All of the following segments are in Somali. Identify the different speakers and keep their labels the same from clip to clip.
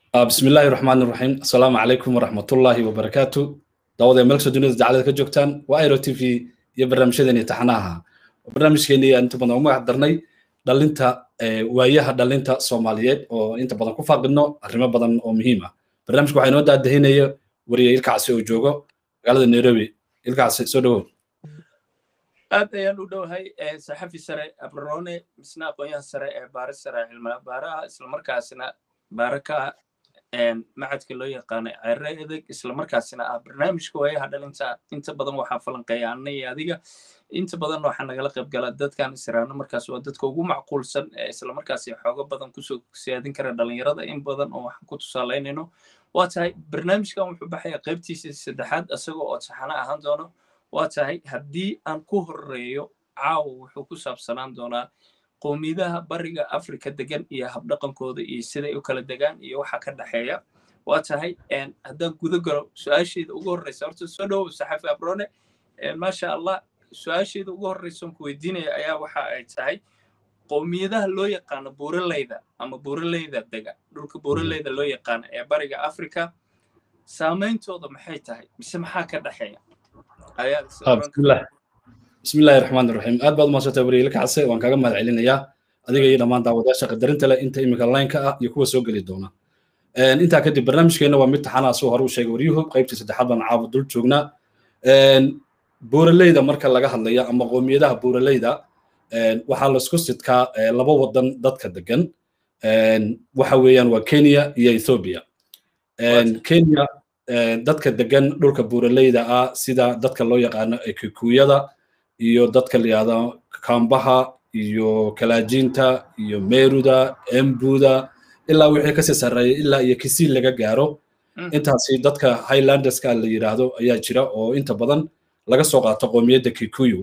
Speaker 1: بسم الله الرحمن الرحيم السلام عليكم ورحمة الله وبركاته دعوة ملك سجنة جعلت كجوكتان وآيرو تي في يبرنامج شدني تحناها برنامج كيني أنت بدنا وما حضرني دلنتا وياها دلنتا سوماليات أو أنت بدنا كوفا قلنا الرما بدنا أو مهمة برنامج كوحين ودا دهينية وري يلقى عسي وجوجو قال نيروبي يلقى عسي سودو
Speaker 2: aad ayaan u dhowahay saxafi sare abrone misna aqoonyahan sare ee baare sare cilmiga baaraha islamarkaasina baare ka macadka loo yaqaanay cere edeg islamarkaasina ah barnaamijka waayaha dhalinta inta badan waxaa falanqeeya anna iyo adiga inta badan waxaa nagala qayb gala dadkan israano markaas waa dadka ugu macquulsan ee islamarkaasi xoogo badan kusoo siyaadin kara dhalinyarada in badan oo waxaan ku tusaalaynayno waa tahay barnaamijkan wuxuu baxaya qaybtiisii saddexaad isagoo oo taxano ahaan doono waa tahay haddii aan ku horeeyo caawa wuxuu ku saabsanaan doonaa qowmiyadaha bariga afrika degan iyo habdhaqankooda iyo siday u kala degaan iyo waxa ka dhexeeya waa tahay haddaan guda galo su-aasheeda ugu horreysa horta soo dhowow saxafi abrone maasha allah su-aasheeda ugu horreysa ku weydiinaya ayaa waxa ay tahay qowmiyadaha loo yaqaano buuraleyda ama buuraleyda dega dhulka buuraleyda loo yaqaano ee bariga afrika saameyntooda maxay tahay mise maxaa ka dhexeeya
Speaker 1: بسم الله بسم الله الرحمن الرحيم aad baad umaasantay wariye ka case waan kaga mahad celinayaa adiga iyo dhammaan daawadayaasha qadarinta leh inta imika line-ka ah iyo kuwa soo geli doona intaa kadib barnaamijkeena waa mid taxanaa soo hore u sheegay waryuhu qaybtii saddexaad baan caawa dul joognaa buuraleyda marka laga hadlaya ama qoomiyadaha buuraleyda waxaa laisku sidkaa laba wadan dadka degan waxa weeyaan waa kenya iyo ethiopia kenya dadka degan dhulka buuraleyda ah sida dadka loo yaqaano kikuyada iyo dadka la yihahdo kambaha iyo kalaajinta iyo meruda embuda ilaa wixii kasii sarreeya ilaa iyo kisii laga gaaro intaasi dadka highlanderska la yidhaahdo ayaa jira oo inta badan laga soo qaato qoomiyadda kikuyu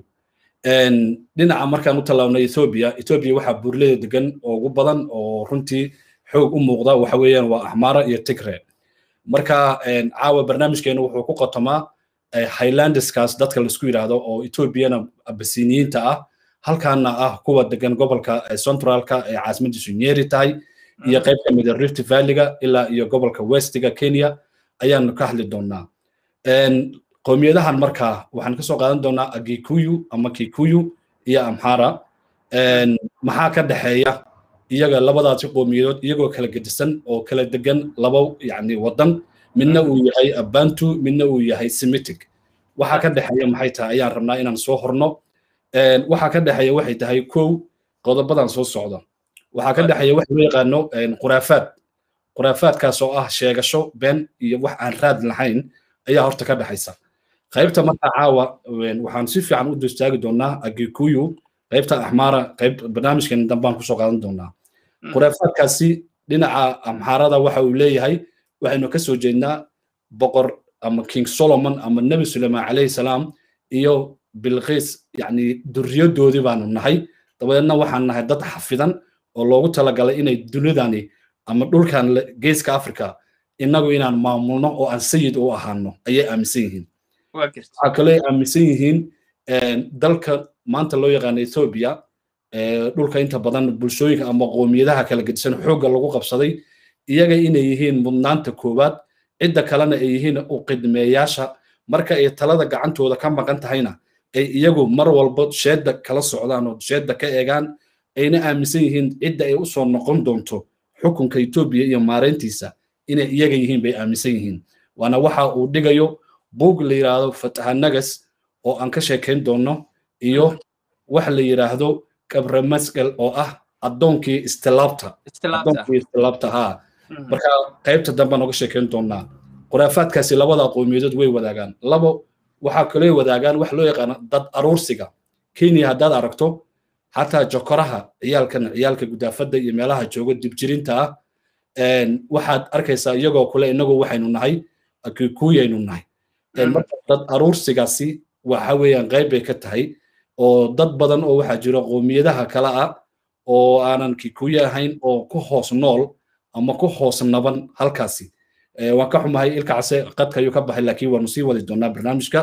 Speaker 1: dhinaca markaan u tallaabno ethiopia ethiopia waxaa buuraleyda degan oo ugu badan oo runtii xoog u muuqda waxa weeyaan waa ahmara iyo tigre marka caawa barnaamijkeenu wuxuu ku qotomaa highlandeskaas dadka laisku yidhaahdo oo ethoobiana abasiniyiinta ah halkaana ah kuwa degan gobolka centralka ee caasimadiisu nyeri tahay iyo qayb ka mida rift valleyga ilaa iyo gobolka westiga kenya ayaanu ka hadli doonaa qowmiyadahan marka waxaan kasoo qaadan doonaa agikuyu ama kikuyu iyo amhara maxaa ka dhexeeya iyaga labadaasi qowmiyadood iyagoo kala gedisan oo kala degan laba yani wadan midna uu yahay abantu midna uu yahay semitic waxa ka dhexeeya maxay tahay ayaan rabnaa inaan soo horno waxa ka dhexeeya waxay tahay kow qodobadan soo socda waxaa ka dhexeeya waxa loo yaqaano khuraafaad khuraafaadkaas oo ah sheegasho been iyo wax aan raad lahayn ayaa horta ka dhexaysa qaybta marka caawa waxaan si fiican u dustaagi doonaa agikuyu qaybta axmaara qayb barnaamijkan dambaan kusoo qaadan doonaa khuraafaadkaasi dhinaca amxaarada waxa uu leeyahay waxaynu ka soo jeednaa boqor ama king solomon ama nebi suleiman calayhi salaam iyo bilqiis yani duriyadoodii baanu nahay dabadeedna waxaan nahay dad xafidan oo loogu talagalay inay dunidani ama dhulkan geeska africa innagu inaan maamulno oo aan sayid u ahaano ayay aaminsan yihiin waxaa kaloo aaminsan yihiin dalka maanta loo yaqaano ethiopia dhulka inta badan bulshooyinka ama qoomiyadaha kala gedisan xoogga lagu qabsaday iyaga inay yihiin mudnaanta koowaad cidda kalena ay yihiin u qidmeeyaasha marka ay talada gacantooda ka maqan tahayna ay iyagu mar walba sheedda kala socdaan oo sheedda ka eegaan ayna aaminsan yihiin cidda ay usoo noqon doonto xukunka etoobiya iyo maareyntiisa inay iyaga yihiin bay aaminsan yihiin waana waxa uu dhigayo buug la yidhaahdo fatahanagas oo aan ka sheekayn doono iyo wax la yidhaahdo kabre masgal oo ah addoonkii istilaabta addoonkii istilaabta haa marka qaybta dambaan oga sheekayn doonaa khuraafaadkaasi labada qowmiyadood way wadaagaan labo waxaa kaloo wadaagaan wax loo yaqaano dad aruursiga kenya haddaad aragto xataa jokoraha ciyaalkan ciyaalka gudaafadda iyo meelaha jooga dibjirinta ah waxaad arkaysaa iyagoo kule inagoo waxaynu nahay kikuyaynu nahay marka dad aruursigaasi waxa weeyaan qayb bay ka tahay oo dad badan oo waxaa jira qowmiyadaha kale ah oo aanan kikuye ahayn oo ku hoos nool ama ku hoos naban halkaasi waan ka xumahay ilka case qadka ayuu ka baxay laakiin waanu sii wadi doonaa barnaamijka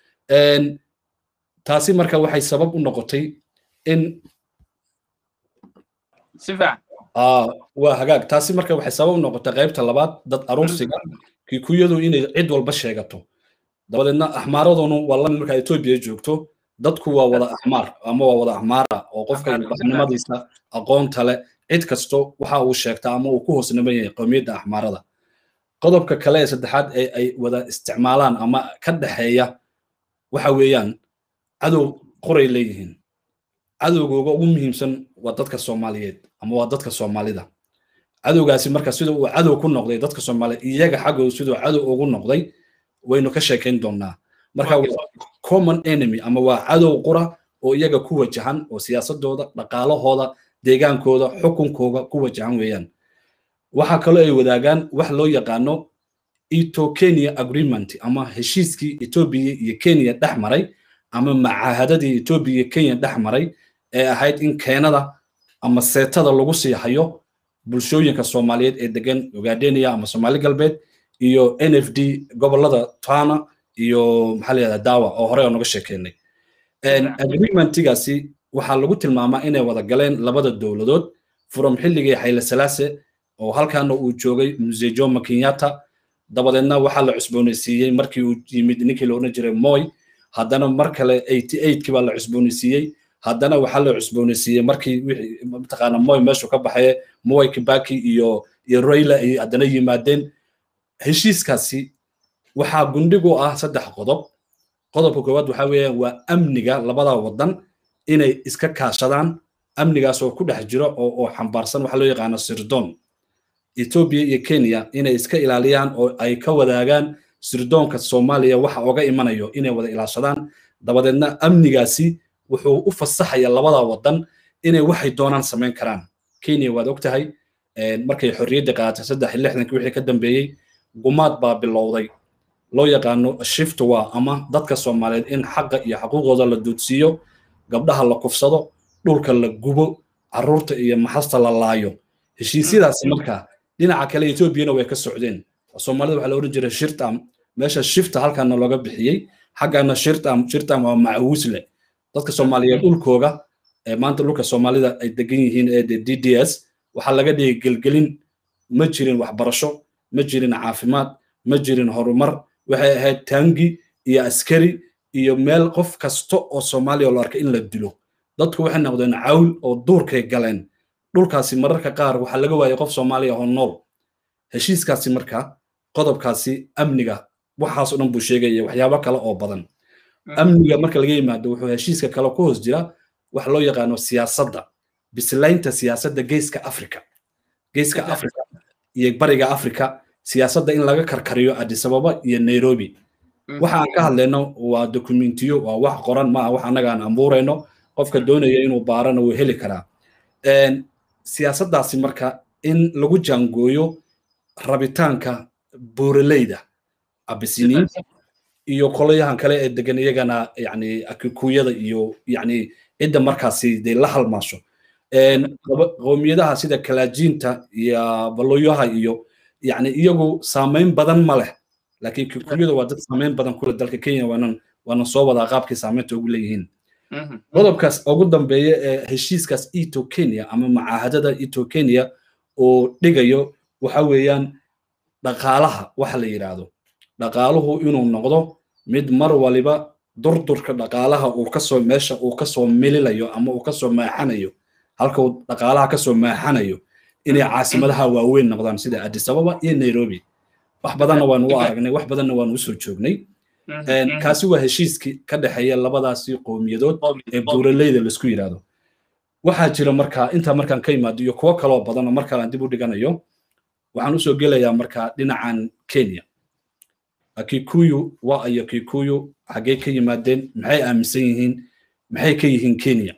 Speaker 1: taasi marka waxay sabab u noqotay in waa hagaag taasi marka waxay sabab noqotay qaybta labaad dad aruursiga kikuyadu inay cid walba sheegato dabadeedna axmaaradunu waa lamid markaa etoobiya joogto dadku waa wada axmaar ama waa wada axmaara oo qofka ilbaxnimadiisa aqoonta leh cid kasto waxa uu sheegtaa ama uu ku hoosniman yahay qowmiyadda axmaarada qodobka kale ee saddexaad ee ay wada isticmaalaan ama ka dhexeeya waxa weeyaan cadow qoray leeyihiin cadowgooga ugu muhiimsan waa dadka soomaaliyeed ama waa dadka soomaalida cadowgaasi marka sida uu cadow ku noqday dadka soomaaliyeed iyaga xaggooda siduu cadow ugu noqday waynu ka sheekayn doonaa marka common enemy ama waa cadow qura oo iyaga ku wajahan oo siyaasadooda dhaqaalahooda deegaankooda xukunkooga ku wajahan weeyaan waxaa kaloo ay wadaagaan wax loo yaqaano eto kenya agreement ama heshiiskii etoobiya iyo kenya dhex maray ama macaahadadii etoobiya iyo kenya dhex maray ee ahayd in keenada ama seetada lagu sii hayo bulshooyinka soomaaliyeed ee degan ogaadenia ama soomaali galbeed iyo n f d gobolada tana iyo maxaa layihahda dawa oo hore oo noga sheekeynay agreementigaasi waxaa lagu tilmaamaa inay wada galeen labada dowladood from xilligii xayle salaase oo halkaana uu joogay muse jomo kenyatta dabadeedna waxaa la cusboonaysiiyey markii uu yimid ninkii la odhan jiray moy haddana mar kale eighty eightkii baa la cusboonaysiiyey haddana waxaa la cusboonaysiiyey markii wixii mataqaana moy meeshu ka baxaye moy kibaki iyo iyo raila ay haddana yimaadeen heshiiskaasi waxaa gundhigu ah saddex qodob qodobka koowaad waxa weeyaan waa amniga labada wadan inay iska kaashadaan amnigaas oo ku dhex jiro oo oo xambaarsan waxa loo yaqaano sirdoon etoobiya iyo kenya inay iska ilaaliyaan oo ay ka wadaagaan sirdoonka soomaaliya waxa oga imanayo inay wada ilaashadaan dabadeedna amnigaasi wuxuu u fasaxaya labada wadan inay waxay doonaan samayn karaan kenya waad og tahay markay xorriyadda qaadatay saddex iyo lixdankii wixii ka dambeeyey gumaad baa bilowday loo yaqaano shift waa ama dadka soomaaliyeed in xaqa iyo xaquuqooda la duudsiiyo gabdhaha la kufsado dhulka la gubo carruurta iyo maxasta la laayo heshiisyadaasi marka dhinaca kale etoobiyana way ka socdeen soomaalida waxaa la odhan jiray shirtam meesha shifta halkaana looga bixiyey xaggana shirtam shirtam waa macawisle dadka soomaaliyeed dhulkooga maanta dhulka soomaalida ay degan yihiin ee d d s waxaa laga dhigay gelgelin ma jirin waxbarasho ma jirin caafimaad ma jirin horumar waxay ahayd taangi iyo askari iyo meel qof kasta oo soomaaliya la arkay in la dilo dadku waxay noqdeen cawl oo duurkay galeen dhulkaasi mararka qaar waxaa laga waayay qof soomaaliya oo nool heshiiskaasi marka qodobkaasi amniga waxaasoo dhan buu sheegaya waxyaabo kale oo badan amniga marka laga yimaado wuxuu heshiiska kale ku hoos jira wax loo yaqaano siyaasadda bislaynta siyaasadda geeska africa geeska africa iyo bariga africa siyaasadda in laga karkariyo adisababa iyo nairobi waxa aan ka hadlayno waa dokumentiyo waa wax qoran maaha wax annaga aan ambuurayno qofka doonaya inuu baarana wuu heli karaa siyaasaddaasi marka in lagu jaangooyo rabitaanka buuraleyda abisiniin iyo kolayahan kale ee degan iyagana yani akikuyada iyo yani cidda markaasi dee la halmaasho qowmiyadaha sida kalajiinta iyo baloyaha iyo yani iyagu saamayn badan ma leh laakiin kikuyada waa dad saamayn badan kule dalka kenya waanan waanan soo wadaa qaabkii saamaynta ugu leeyihiin qodobkaas ugu dambeeya ee heshiiskaas eto kenya ama macaahadada eto kenya oo dhigayo waxa weeyaan dhaqaalaha waxa la yidhaahdo dhaqaaluhu inuu noqdo mid mar waliba durdurka dhaqaalaha uu kasoo meesha uu kasoo mililayo ama uu kasoo maaxanayo halka uu dhaqaalaha kasoo maaxanayo inay caasimadaha waaweyn noqdaan sida addis ababa iyo nairobi wax badanna waanu u aragnay wax badanna waanu usoo joognay kaasi waa heshiiskii ka dhexeeya labadaasi qowmiyadood ee buuraleyda laisku yidhaahdo waxaa jira markaa intaa markaan ka imaado iyo kuwo kaloo badan oo mar kale aan dib u dhiganayo waxaan usoo gelayaa markaa dhinacan kenya kikuyu waa iyo kikuyu xaggee ka yimaadeen maxay aaminsan yihiin maxay ka yihiin kenya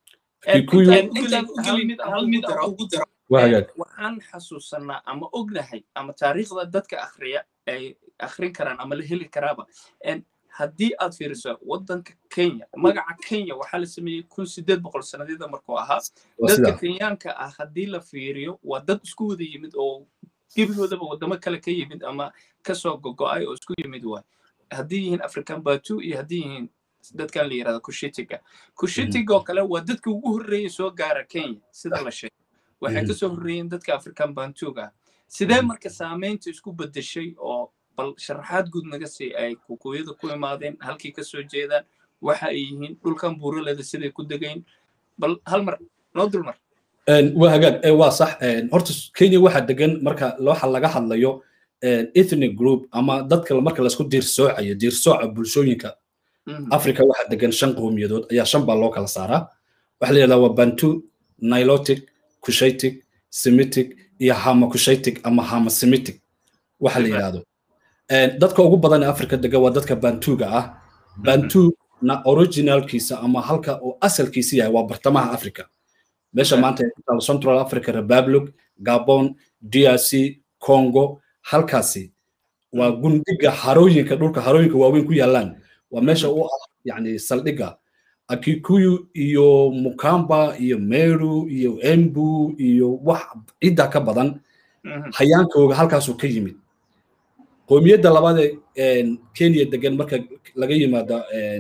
Speaker 2: waxaan xasuusanaa ama ognahay ama taariikhda dadka akhriya ay akhrin karaan ama la heli karaaba haddii aad fiiriso waddanka kenya magaca kenya waxaa la sameeyey kun sideed boqol sannadyada markuu ahaa dadka kenyaanka ah haddii la fiiriyo waa dad isku wada yimid oo gebigoodaba waddamo kale ka yimid ama kasoo gogo'ay oo isku yimid waay haddii yihiin african batu iyo haddii yihiin dadkan la yirahdo kushitiga kushitiga oo kale waa dadka ugu horreeyay soo gaara kenya sida la sheegay waxay kasoo horreeyeen dadka african bantuug ah sidee marka saamaynta isku bedeshay oo bal sharaxaad guud naga sii ay kukuyada ku imaadeen halkay kasoo jeedaan waxa ay yihiin dhulkan buuraleda siday ku degayn bal hal mar noo dulmar
Speaker 1: waa hagaag waa sax horta kenya waxaa degan marka waxa laga hadlayo ethnic group ama dadka marka laisku diirsoocayo diirsooca bulshooyinka africa waxaa degan shan qowmiyadood ayaa shan baa loo kala saaraa waxaa la yidhahdaa waa bantu nilotic kushaitic semitic iyo hamakushaitic ama hamasemitic waxa la yidhahdo dadka ugu badan ee africa degan waa dadka bantuga ah bantu na originalkiisa ama halka uu asalkiisa yahay waa bartamaha africa meesha maanta central africa republic gabon drc congo halkaasi waa gundiga harooyinka dhulka harooyinka waaweyn ku yaalaan waa meesha u ah yani saldhiga akikuyu iyo mukamba iyo meru iyo embu iyo wax cidda ka badan hayaankooga halkaasuu ka yimid qoomiyadda labaad ee kenya degan marka laga yimaado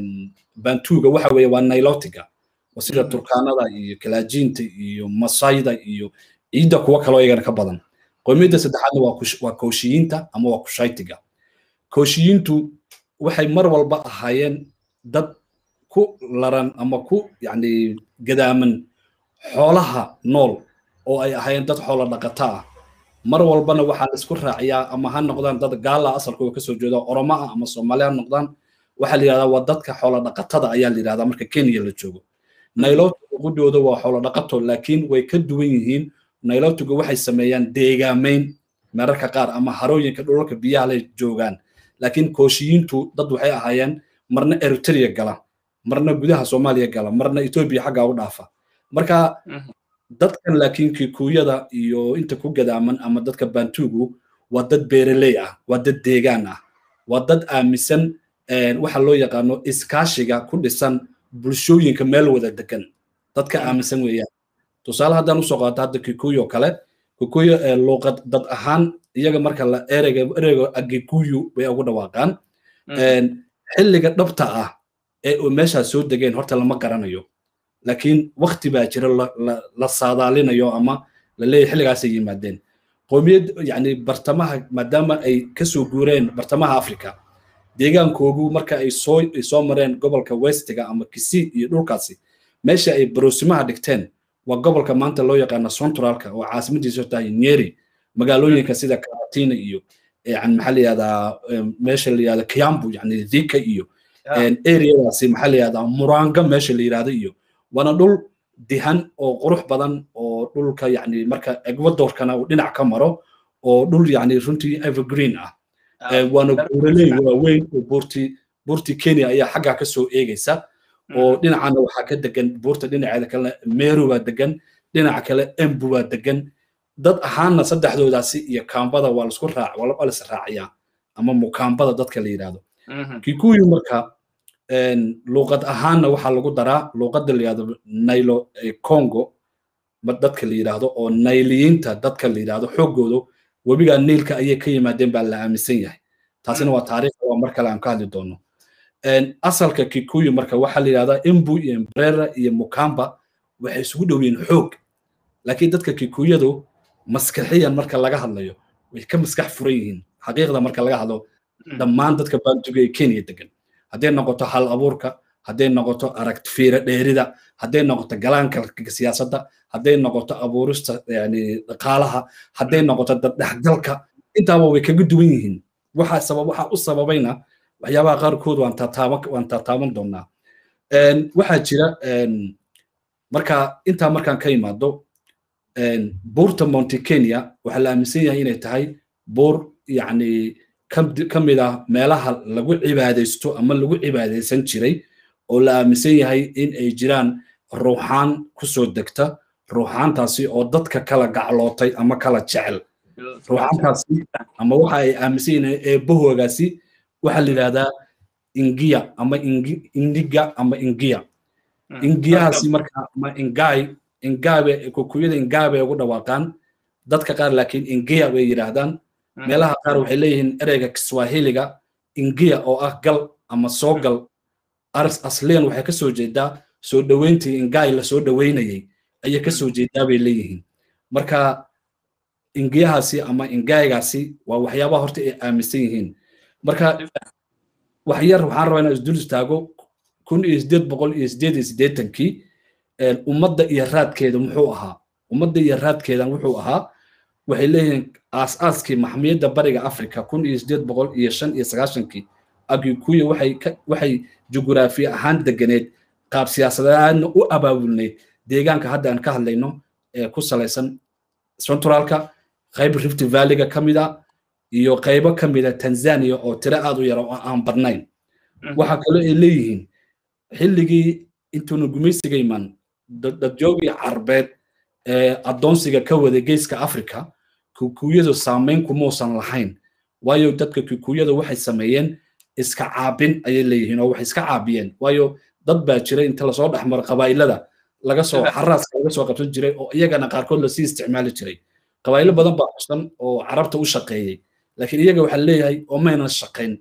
Speaker 1: bantuga waxa weeye waa nilotiga sida turkaanada iyo kalaajiinta iyo masayda iyo ciidda kuwa kaloo iyagana ka badan qoomiyadda saddexaadna waa kooshiyiinta ama waa kushaytiga kooshiyiintu waxay mar walba ahaayeen dad ku laran ama ku yani gadaaman xoolaha nool oo ay ahaayeen dad xoolo dhaqata ah mar walbana waxaa la isku raaciyaa ama ha noqdaan dad gaala asalkooda kasoo jeeda oromo ah ama soomaali ha noqdaan waxaa la yidhahdaa waa dadka xoolo dhaqatada ayaa la yidhahdaa marka kenya la joogo nailotiga qudhooda waa xoolo dhaqato laakiin way ka duwan yihiin nailotiga waxay sameeyaan deegaamayn mararka qaar ama harooyinka dhulalka biyaha lay joogaan laakiin kooshiyiintu dad waxay ahaayeen marna eritrea gala marna gudaha soomaaliya gala marna etoobiya xaggaa u dhaafa marka dadkan laakiin kikuuyada iyo inta ku gadaaman ama dadka bantugu waa dad beereley ah waa dad deegaan ah waa dad aaminsan waxa loo yaqaano iskaashiga ku dhisan bulshooyinka meel wada degan dadka aaminsan weeyaan tusaale haddaan usoo qaato hadda kikuyo kale kikuyo luuqad dad ahaan iyaga marka la ereyga ereyga agikuyu bay ugu dhawaaqaan xilliga dhabta ah ee meeshaas soo degeen horta lama garanayo laakiin wakti baa jira la saadaalinayo ama la leeyahy xilligaasay yimaadeen qoomiyad yani bartamaha maadaama ay kasoo guureen bartamaha africa deegaankoogu marka ay soo ay soo mareen gobolka westiga ama kisi iyo dhulkaasi meesha ay baroosimaha dhigteen waa gobolka maanta loo yaqaano centralka oo caasimadiisu tahay nyeri magaalooyinka sida karatina iyo yani maxaa la yihahdaa meesha la yihahda kiambu yani dhika iyo areadaasi maxaa la yihahdaa muranga meesha la yihahda iyo waana dhul dihan oo qurux badan oo dhulka yani marka ecuadorkana uu dhinac ka maro oo dhul yani runtii evergreen ah waana buuraley waaweyn oo buurti buurti kenya ayaa xaggaa kasoo eegaysa oo dhinacana waxaa ka degan buurta dhinaceeda kale meru baa degan dhinaca kale embu baa degan dad ahaanna saddexdoodaasi iyo kaambada waa lasku raac waa lis raaciyaa ama mukaambada dadka la yidhahdo kikuyu marka luuqad ahaanna waxaa lagu daraa luuqadda la yidhahdo nailo congo dadka la yidhaahdo oo nailiyiinta dadka la yidhahdo xoogoodu webiga niilka ayay ka yimaadeen baa la aaminsan yahay taasina waa taariikh waa mar kale aan ka hadli doono asalka kikuyu marka waxaa la yidhahdaa imbu iyo mbrera iyo mukamba waxay isugu dhow yihiin xoog laakiin dadka kikuyadu maskaxiyan marka laga hadlayo way ka maskax furan yihiin xaqiiqda marka laga hadlo dhammaan dadka bantuga ee kenya degan hadday noqoto hal abuurka hadday noqoto aragt fiira dheerida hadday noqoto galaanka siyaasadda hadday noqoto abuurista yani dhaqaalaha hadday noqoto daddhexgalka intaaba way kaga duwan yihiin waxa sabab waxa u sababayna waxyaabaha qaarkood waan taataaban waan taataaban doonaa waxaa jira marka intaa markaan ka imaado buurta monte kenya waxaa la aaminsan yahay inay tahay buur yacni ka mid ah meelaha lagu cibaadaysto ama lagu cibaadaysan jiray oo la aaminsan yahay in ay jiraan ruuxaan kusoo degta ruuxaantaasi oo dadka kala gaclootay ama kala jecel ruuxaantaasi ama waxa ay aaminsan yihiin eebbahoogaasi waxaa la yidhahdaa ingiya ama indiga ama ingiya ingiyahaasi marka ama ingay ingaabe kukuyada ingaabe ugu dhawaaqaan dadka qaar laakiin ingiya bay yidhaahdaan meelaha qaar waxay leeyihiin ereyga kiswahiliga ingiya oo ah gal ama soo gal aris asliyan waxay kasoo jeedaa soo dhoweyntii ingay lasoo dhoweynayay ayay kasoo jeedaa bay leeyihiin marka ingiyahaasi ama ingaygaasi waa waxyaabaha horta ay aaminsan yihiin marka wax yar waxaan rabaa inaan isdul istaago kun iyo sideed boqol iyo sideed iyo siddeetankii ummadda iyo raadkeeda muxuu ahaa ummadda iyo raadkeedan wuxuu ahaa waxay leeyihiin aas-aaskii maxmiyadda bariga africa kun iyo sideed boqol iyo shan iyo sagaashankii agikuya waxay waxay jugraafi ahaan deganeed qaab siyaasadeedna u abaabulneyd deegaanka hadda aan ka hadlayno ee ku salaysan centralka qayb rift valleyga ka mid a iyo qaybo ka mid a tanzania oo tiro aad u yara oo aan badnayn waxa kaloo ay leeyihiin xilligii intuuna gumaysiga iman dadjoogii carbeed ee addoonsiga ka wada geeska africa kikuyadu saamayn kumuusan lahayn waayo dadka kikuyada waxay sameeyeen iska caabin ayay leeyihiin oo waxay iska caabiyeen waayo dad baa jiray inta lasoo dhexmaro qabaa'ilada laga soo xaraaska laga soo qabsan jiray oo iyagana qaarkood lasii isticmaali jiray qabaa'ilo badan baa xusan oo carabta u shaqeeyey laakiin iyaga waxaa leeyahay oo maynan shaqayn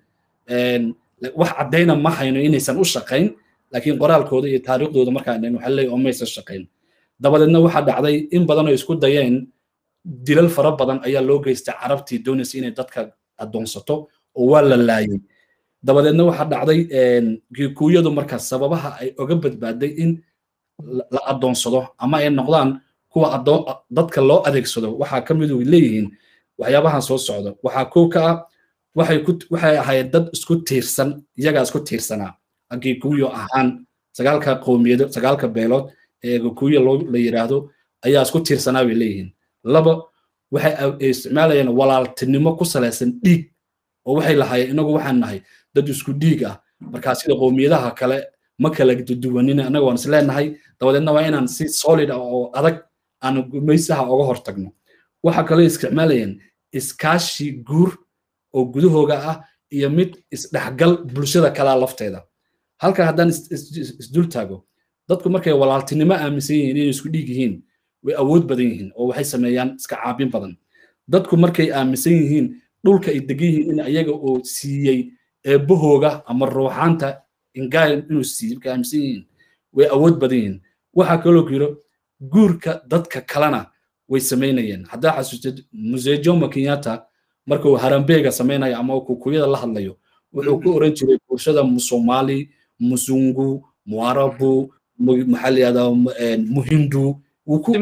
Speaker 1: wax caddayna ma hayno inaysan u shaqayn laakiin qoraalkooda iyo taariikhdooda markaan dhan waxaa leeyahay oo maysan shaqayn dabadeedna waxaa dhacday in badan oo isku dayeen dilal fara badan ayaa loo geystay carabtii doonaysa inay dadka addoonsato oo waa la laayay dabadeedna waxaa dhacday kikuuyadu marka sababaha ay oga badbaaday in la addoonsado ama ay noqdaan kuwa dadka loo adeegsado waxaa ka mid leeyihiin waxyaabahan soo socda waxaa kow ka ah waxay waxay ahayd dad isku tiirsan iyagaa isku tiirsanaa kikuuyo ahaan sagaalka qowmiyado sagaalka beelood ee kikuuyo la yidhaahdo ayaa isku tiirsanaa bay leeyihiin laba waxay isticmaalayeen walaaltinimo ku salaysan dhiig oo waxay lahaayeen inagu waxaan nahay dad isku dhiig ah markaa sida qowmiyadaha kale ma kala duwanina annaga waan isleenahay dabadeedna waa inaan si solid ah oo adag aan gumaysaha oga hortagno waxa kaloo isticmaalayeen iskaashi guur oo gudahooga ah iyo mid isdhexgal bulshada kalaa lafteeda halka haddaan isdul taago dadku markay walaaltinimo aaminsan yihiin inay isku dhiig yihiin way awood badan yihiin oo waxay sameeyaan iska caabin badan dadku markay aaminsan yihiin dhulka ay degan yihiin in ayaga oo siiyey eebbahooga ama ruuxaanta ingaayan inuu siiyey markay aaminsan yihiin way awood badan yihiin waxaa kaloo jiro guurka dadka kalena way samaynayeen haddaa xasuustid muse jomo kenyatta markuu harambeega samaynayo ama kukuyada la hadlayo wuxuu ku oran jiray bulshada musomali musungu muarabu maxaa la yihahdaa muhindu wuu ku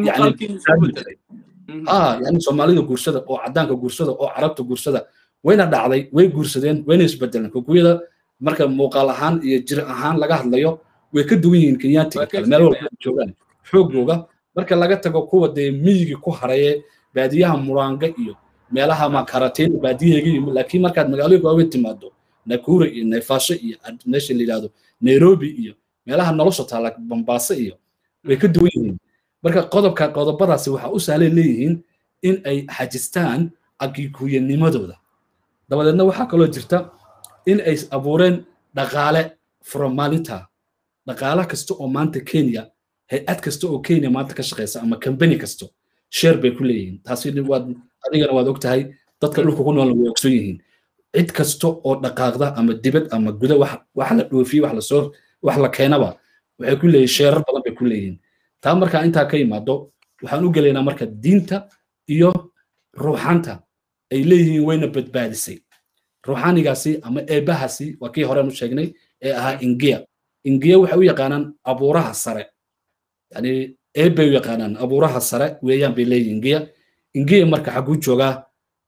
Speaker 1: yani soomaalida guursada oo caddaanka guursada oo carabta guursada wayna dhacday way guursadeen wayna isbedeleen kukuyada marka muuqaal ahaan iyo jir ahaan laga hadlayo way ka duwan yihiin kenyaatiga kale meel walba joogaan xoogooga marka laga tago kuwa dee miyigi ku haraye baadiyaha muraanga iyo meelaha makarateen baadiyaheega laakiin markaad magaalooyinka waaweyn timaado nakura iyo naifasho iyo meesha la yidhahdo nairobi iyo meelaha nolosha taala bambaaso iyo way ka duwan yihiin marka qodobka qodobadaasi waxaa u sahlan leeyihiin in ay xajistaan agikuyanimadooda dabadeedna waxaa kaloo jirta in ay abuureen dhaqaale from maalinta dhaqaale kasta oo maanta kenya hay-ad kasta oo kenya maanta ka shaqeysa ama kambani kasto sheer bay ku leeyihiin taasi waad adigana waad ogtahay dadka dhulka ku noolna way ogson yihiin cid kasta oo dhaqaaqda ama dibad ama guda wax la dhoofiye wax lasoo wax la keenaba waxay ku leeyihin sheerar badan bay ku leeyihiin taa markaa intaa ka yimaado waxaan u gelaynaa marka diinta iyo ruuxaanta ay leeyihiin wayna badbaadisay ruuxaanigaasi ama eebbahaasi waa kii horeen u sheegnay ee ahaa ingiya ingiya waxay u yaqaanaan abuuraha sare yani eebbay u yaqaanaan abuuraha sare weeyaan bay leeyihin ingiya ingiya marka xaguu joogaa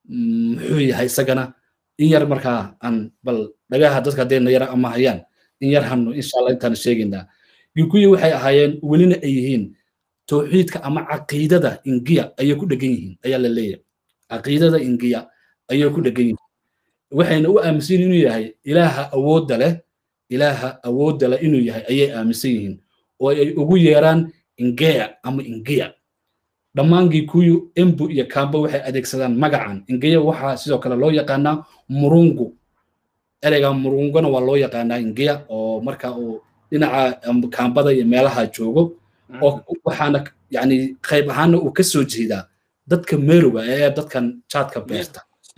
Speaker 1: muxuu yahay isagana in yar markaa aan bal dhagaha dadka haddayna yara ama hayaan in yar hanu insha allah intaan sheegaynaa gikuyi waxay ahaayeen welina ay yihiin towxiidka ama caqiidada ingiya ayay ku dhegan yihiin ayaa la leeyahay caqiidada ingiya ayay ku dhegan yihiin waxayna u aaminsan yihin inuu yahay ilaaha awoodda leh ilaaha awoodda leh inuu yahay ayay aaminsan yihiin oo ay ugu yeeraan ingeya ama ingiya dhammaan gikuyu embu iyo kamba waxay adeegsadaan magacan ingeya waxaa sidoo kale loo yaqaanaa murungu ereyga murunguna waa loo yaqaanaa ingeya oo marka uu dhinaca kambada iyo meelaha joogo oo waxaana yani qayb ahaana uu ka soo jeedaa dadka meeroga ee dadkan jaadka beerta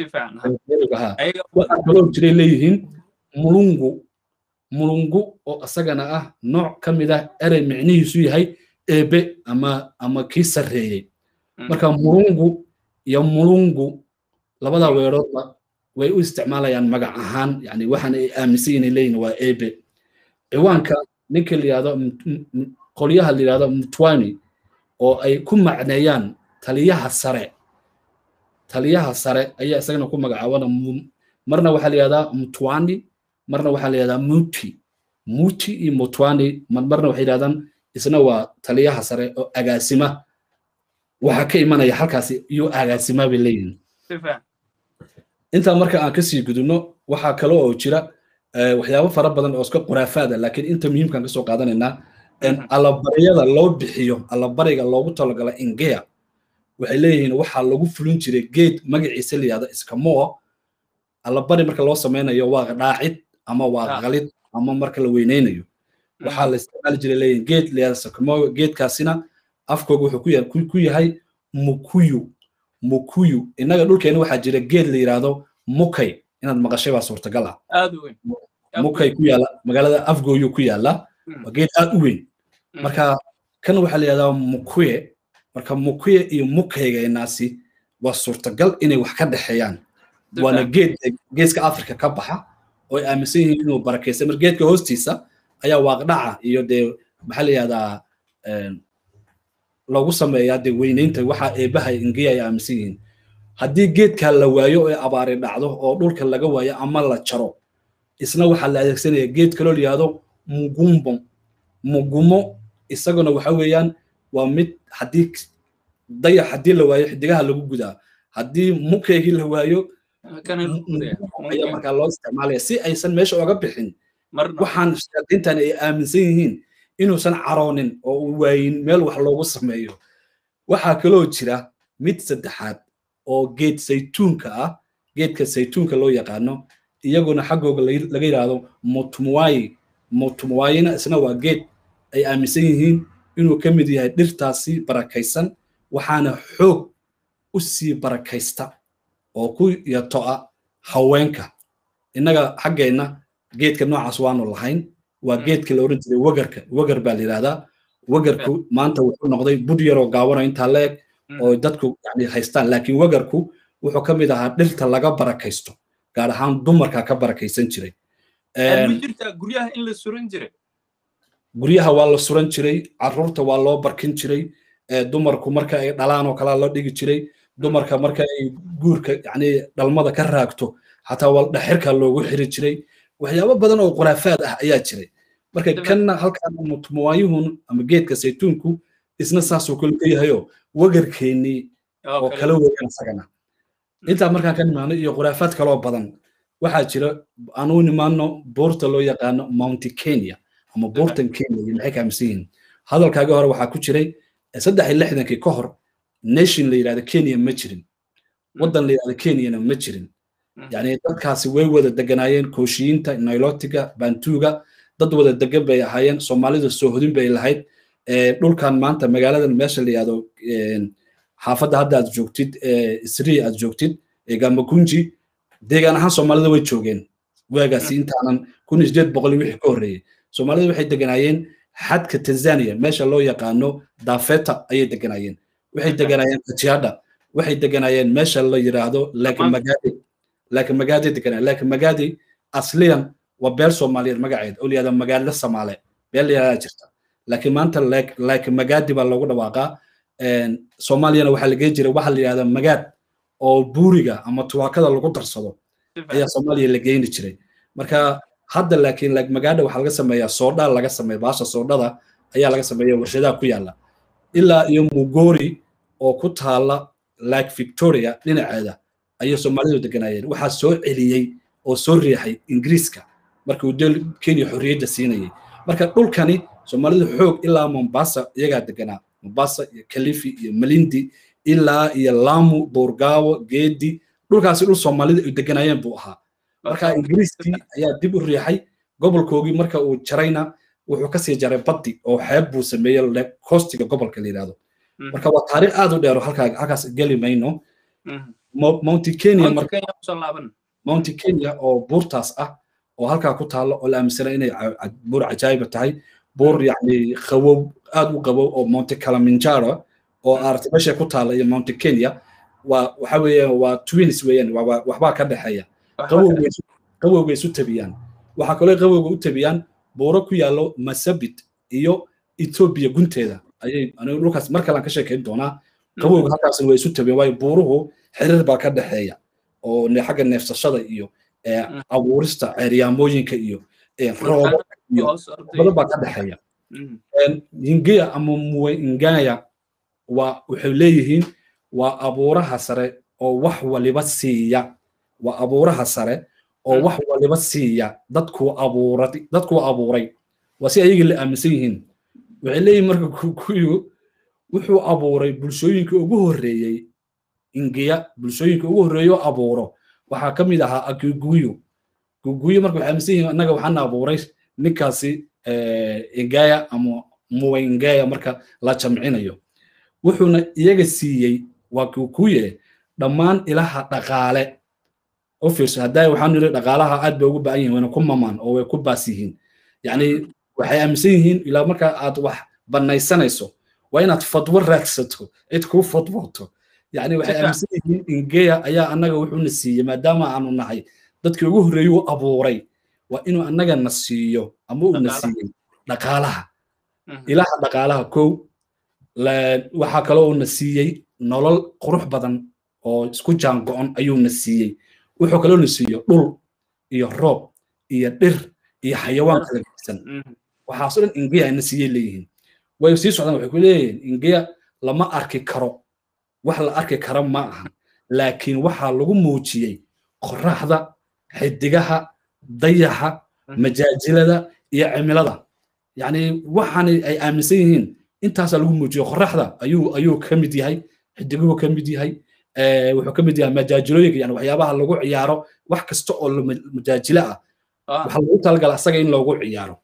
Speaker 1: waxaa kaloo jiray leeyihiin mulungu mulungu oo isagana ah nooc ka mid ah erey micnihiisu yahay eebe ama ama kii sarreeyey marka murungu iyo mulungu labada weeroodba way u isticmaalayaan magac ahaan yani waxaan ay aaminsan yihin leeyihin waa ebe ciwaanka ninka la yihahdo qolyaha la yihahdo mutwani oo ay ku macneeyaan taliyaha sare taliyaha sare ayaa isagana ku magacaabana marna waxaa la yihahdaa mutwani marna waxaa la yihahdaa muti muti iyo mutwani marna waxay yidhahdaan isna waa taliyaha sare oo agaasima waxaa ka imanaya halkaasi iyo agaasima bay leeyihin intaa marka aan kasii gudubno waxaa kale oo jira waxyaabo fara badan oo iska quraafaada laakiin inta muhiimkaan kasoo qaadanaynaa allabaryada loo bixiyo allabariga loogu talagala ingea waxay leeyihiin waxaa lagu fulin jiray geed magaciisa la yihahdo iskamoo allabari marka loo samaynayo waa dhaacid ama waa qalid ama marka la weyneynayo waxaa la isticmaali jiray leeyihin geed la yihahdo iskamoo geedkaasina afkooga wuxuu ku yahay mukuyu mukuyu innaga dhulkeena waxaa jira geed la yidhaahdo mukay inaad maqashay baa suurtagal ah mukay ku yaala magaalada afgooyu ku yaala waa geed aad u weyn marka kan waxaa la yidhahdaa mukuye marka mukuye iyo mukaygeenaasi waa suurtagal inay wax ka dhexeeyaan waana geed geeska afrika ka baxa oo ay aaminsan yihiin inuu barakaysa mar geedka hoostiisa ayaa waaqdhaca iyo dee maxaa la yihahdaa loogu sameeyaa dee weynaynta waxa eebaha ingiya ay aaminsan yihiin haddii geedkaa la waayo oo abaari dhacdo oo dhulka laga waayo ama la jaro isna waxaa la adeegsanaya geed kaloo la yihahdo mugumbo mugumo isaguna waxa weeyaan waa mid haddii dayax haddii la waayo xidigaha lagu gudaa haddii mukeygii la waayo ayaa markaa loo isticmaalaya si aysan meesha oga bixin waxaan shayaadiintan ay aaminsan yihiin inuusan caroonin oo uu waayin meel wax loogu sameeyo waxaa kaloo jira mid saddexaad oo geed saytuunka ah geedka saytuunka loo yaqaano iyaguna xaggooga laga yidhaahdo mutmuwayi mutmuwayina isna waa geed ay aaminsan yihiin inuu ka mid yahay dhirtaasi barakaysan waxaana xoog u sii barakaysta oo ku yato'a haweenka innaga xaggeenna geedka noocaas waanu lahayn waa geedka la oran jiray wegarka wegar baa la yidhahdaa wegarku maanta wuxuu noqday bud yaroo gaabano intaa la eg oo dadku yani haystaan laakiin wegarku wuxuu ka mid ahaa dhirta laga barakaysto gaar ahaan dumarka ka barakaysan jiray guryaha waa la suran jiray caruurta waa loo barkin jiray dumarku marka ay dhalaan oo kalaa loo dhigi jiray dumarka marka ay guurka yani dhalmada ka raagto xataa waa dhexirka loogu xiri jiray waxyaabo badan oo quraafaad ah ayaa jiray marka kanna halkan mutmuwaayuhun ama geedka saytuunku isna saasoo kale ka yahayoo wegarkeennii oo kala weeyaan isagana intaa markaan ka nimaano iyo quraafaad kaloo badan waxaa jira anuu nimaano buurta loo yaqaano mounti kenya ama buurtan kenya iyo maxay kaaminsan yihiin hadalkaaga hore waxaa ku jiray saddex iyo lixdankii ka hor nation la yidhahdo kenya ma jirin waddan la yidhahdo kenyana ma jirin yani dadkaasi way wada deganaayeen kooshiyiinta nilotiga bantuga dad wada degan bay ahaayeen soomaalida soohodin bay lahayd dhulkan maanta magaaladan meesha la yihahdo xaafadda hadda aad joogtid isrii aad joogtid gamagunji deegaan ahaan soomaalida way joogeen waagaasi intaanan kun iyo sideed boqol wixii ka horreeyey soomaalida waxay deganaayeen xadka tanzania meesha loo yaqaano dafeta ayay deganaayeen waxay deganaayeen kajiada waxay deganaayeen meesha la yiraahdo laakmagadi laakmagadi deganaa laakmagadi asliyan waa beel soomaaliyeed magaceed oo layihahda magaalo samaale beel layihahdaa jirta laakiin maanta laakmagadi baa loogu dhawaaqaa soomaaliyana waxaa lageyn jiray waxa la yihahda magaad oo buuriga ama tuwaakada lagu darsado ayaa soomaaliya la geyni jiray marka hadda laakiin magaadha waxaa laga sameeyaa soodha laga sameeya baasha soodhada ayaa laga sameeya warshadaha ku yaala ilaa iyo mugori oo ku taala lake victoria dhinaceeda ayay soomaalidu deganaayeen waxaa soo celiyey oo soo riixay ingiriiska markii uu kenya xorriyadda siinayay marka dhulkani soomaalidu xoog ilaa mombasa iyagaa deganaa mombasa iyo kalifi iyo malindi ilaa iyo lamu boorgaawo geedi dhulkaasi dhul soomaalida ay deganaayeen buu ahaa marka ingiriiskii ayaa dib u riixay gobolkoogii marka uu jarayna wuxuu kasii jaray baddi oo xeeb buu sameeyey koostiga gobolka la yidhahdo marka waa taariikh aad u dheero halkaas geli mayno mounti kenya mounti kenya oo buurtaas ah oo halkaa ku taalo oo la aaminsana inay buur cajaayiba tahay buur yani qawow aad u qabow oo monte kalaminjaro oo aragtay meesha ku taala iyo mount kenya waa waxa weeyaan waa twins weeyaan waxbaa ka dhexeeya qabowga isu tabiyaan waxaa kaloo qabowga u tabiyaan buuro ku yaallo masabit iyo ethiopia gunteeda ayay anigu dhulkaas mar kale aan ka sheekayn doonaa qabowga halkaasna way isu tabiyaan waayo buuruhu xiriir baa ka dhexeeya oo xagga neefsashada iyo abuurista ceeryaamooyinka iyo roobo iyo badan baa ka dhexeeya hingeya ama muwaingaya waa waxay leeyihiin waa abuuraha sare oo wax waliba siiya waa abuuraha sare oo wax waliba siiya dadkuu abuuray dadkuu abuuray waa si ayagii la aaminsan yihiin waxay leeyihin marka kukuyu wuxuu abuuray bulshooyinka ugu horreeyey ingiya bulshooyinka ugu horreeyo abuuro waxaa ka mid ahaa akuguyu guguyu marka waxay aaminsan yihiin annaga waxaana abuuray ninkaasi ingaya ama muwaingaya marka la jamcinayo wuxuuna iyaga siiyey waa kukuye dhammaan ilaha dhaqaale u fiirso haddaa waxaan niri dhaqaalaha aad bay ugu ba'an yihin wayna ku mamaan oo way ku baas yihiin yacni waxay aaminsan yihiin ilaa marka aad wax banaysanayso waa inaad fadwo raadsato cid kuu fadwooto yacni waxay aaminsan yihiin ingeya ayaa annaga wuxuuna siiyey maadaama aanu nahay dadkii ugu horreeyey u abuuray waa inuu annaga na siiyo ama uuna siiyey dhaqaalaha ilaha dhaqaalaha kow waxaa kaloo uuna siiyey nolol qurux badan oo isku jaan go'on ayuuna siiyey wuxuu kaloona siiyo dhul iyo roob iyo dhir iyo xayawaan kala geysan waxaasoo dhan ingeya ina siiyey leeyihiin way sii socdaan waxay ku leeyihiin ingeya lama arki karo wax la arki kara ma ahan laakiin waxaa lagu muujiyey qoraxda xidigaha dayaxa majaajilada iyo cimilada yacni waxaani ay aaminsan yihiin intaasaa lagu muujiyo qoraxda ayuu ayuu ka mid yahay xidiguhu ka mid yahay wuxuu ka mid yahay majaajilooyinka yani waxyaabaha lagu ciyaaro wax kasta oo majaajilo ah waxaa lagu talagala asaga in loogu ciyaaro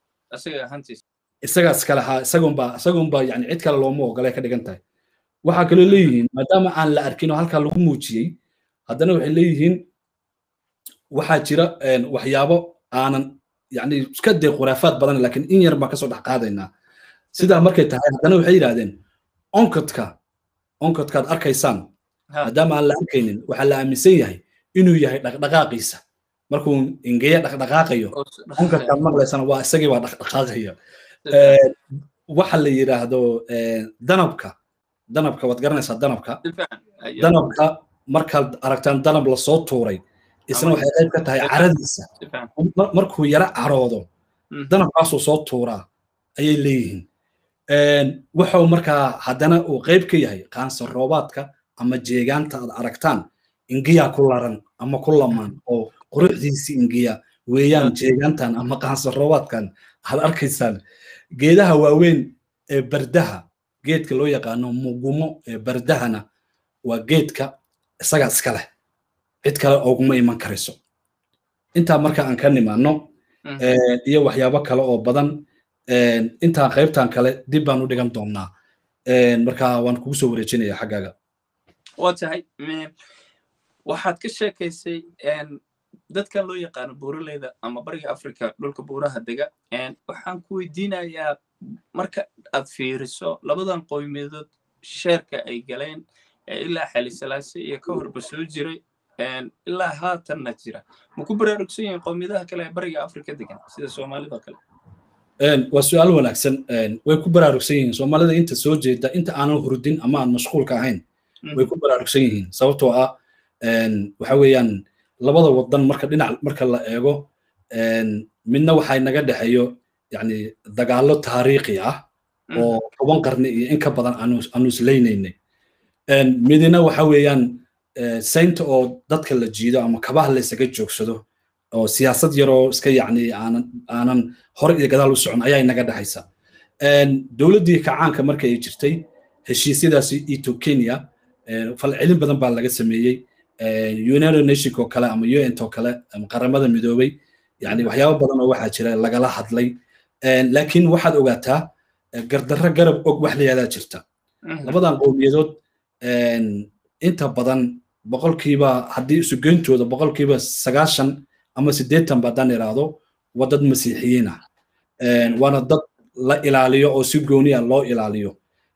Speaker 1: isagaa iskale ha isagunba isagunba yani cid kale looma ogolay ka dhigan tahay waxaa kaloo leeyihiin maadaama aan la arkin oo halkaa lagu muujiyey haddana waxay leeyihiin waxaa jira waxyaabo aanan yani iska dee khuraafaad badan laakiin in yar baan kasoo dhex qaadaynaa sidaa markay tahay haddana waxay yidhahdeen onkadka onkadkaad arkaysaan maadaama aan la arkaynin waxaa la aaminsan yahay inuu yahay dhaqdhaqaaqiisa markuu ingeya dhaqdhaqaaqayo onkadkaad maqlaysana waa isagii baa dhaqdhaqaaqaya waxa la yidhaahdo danabka danabka waad garanaysaa danabka danabka markaad aragtaan danab lasoo tuuray isna waxay qayb ka tahay caradiisa markuu yaro caroodo danabkaasuu soo tuuraa ayay leeyihiin wuxuu markaa haddana uu qayb ka yahay qaansan roobaadka ama jeegaanta aad aragtaan ingiyaa ku laran ama ku lamaan oo quruxdiisii ingiya weeyaan jeegaantan ama qaansan roobaadkan aad arkaysaan geedaha waaweyn ee bardaha geedka loo yaqaano mugumo ee bardahana waa geedka isagaa iska leh cid kale oguma iman karayso intaa marka aan ka nimaano iyo waxyaabo kale oo badan intaa qaybtan kale dib baan u dhigan doonnaa marka waan kugu soo wareejinaya xaggaaga
Speaker 2: waa tahay waxaad ka sheekaysay dadkan loo yaqaano buuraleyda ama bariga africa dhulka buuraha dega waxaan ku weydiinayaa marka aad fiiriso labadan qoymiyadood sheerka ay galeen ilaa xalisalaase iyo ka horba soo jiray ilaa haatanna jira ma ku baraarugsan yihiin qowmiyadaha kale ee bariga africa degan sida soomaalida kale
Speaker 1: waa su-aal wanaagsan way ku baraarugsan yihiin soomaalida inta soo jeeda inta aanan hurdin ama aan mashquulka ahayn way ku baraarugsan yihiin sababtoo ah waxa weeyaan labada wadan marka dhinac marka la eego midna waxay naga dhexeeyo yani dagaallo taariikhi ah oo toban qarni iyo in ka badan aanu islaynaynay midina waxa weeyaan saynta oo dadka la jiido ama kabaha la isaga joogsado oo siyaasad yaroo iska yacni aanan aanan hore iyo gadaal u socon ayaa inaga dhexaysa dowladdii kacaanka marka ay jirtay heshiisyadaasi ito kenya falcelin badan baa laga sameeyey united nation oo kale ama un oo kale ama qaramada midoobay yani waxyaabo badan oo waxaa jira lagala hadlay laakiin waxaad ogaataa gardarro garab og wax layaadaa jirta labadan qowmiyadood inta badan boqolkiiba haddii isugeyntooda boqolkiiba sagaashan ama siddeetan baadaan iraahdo waa dad masiixiyiin ah waana dad la ilaaliyo oo si gooniya loo ilaaliyo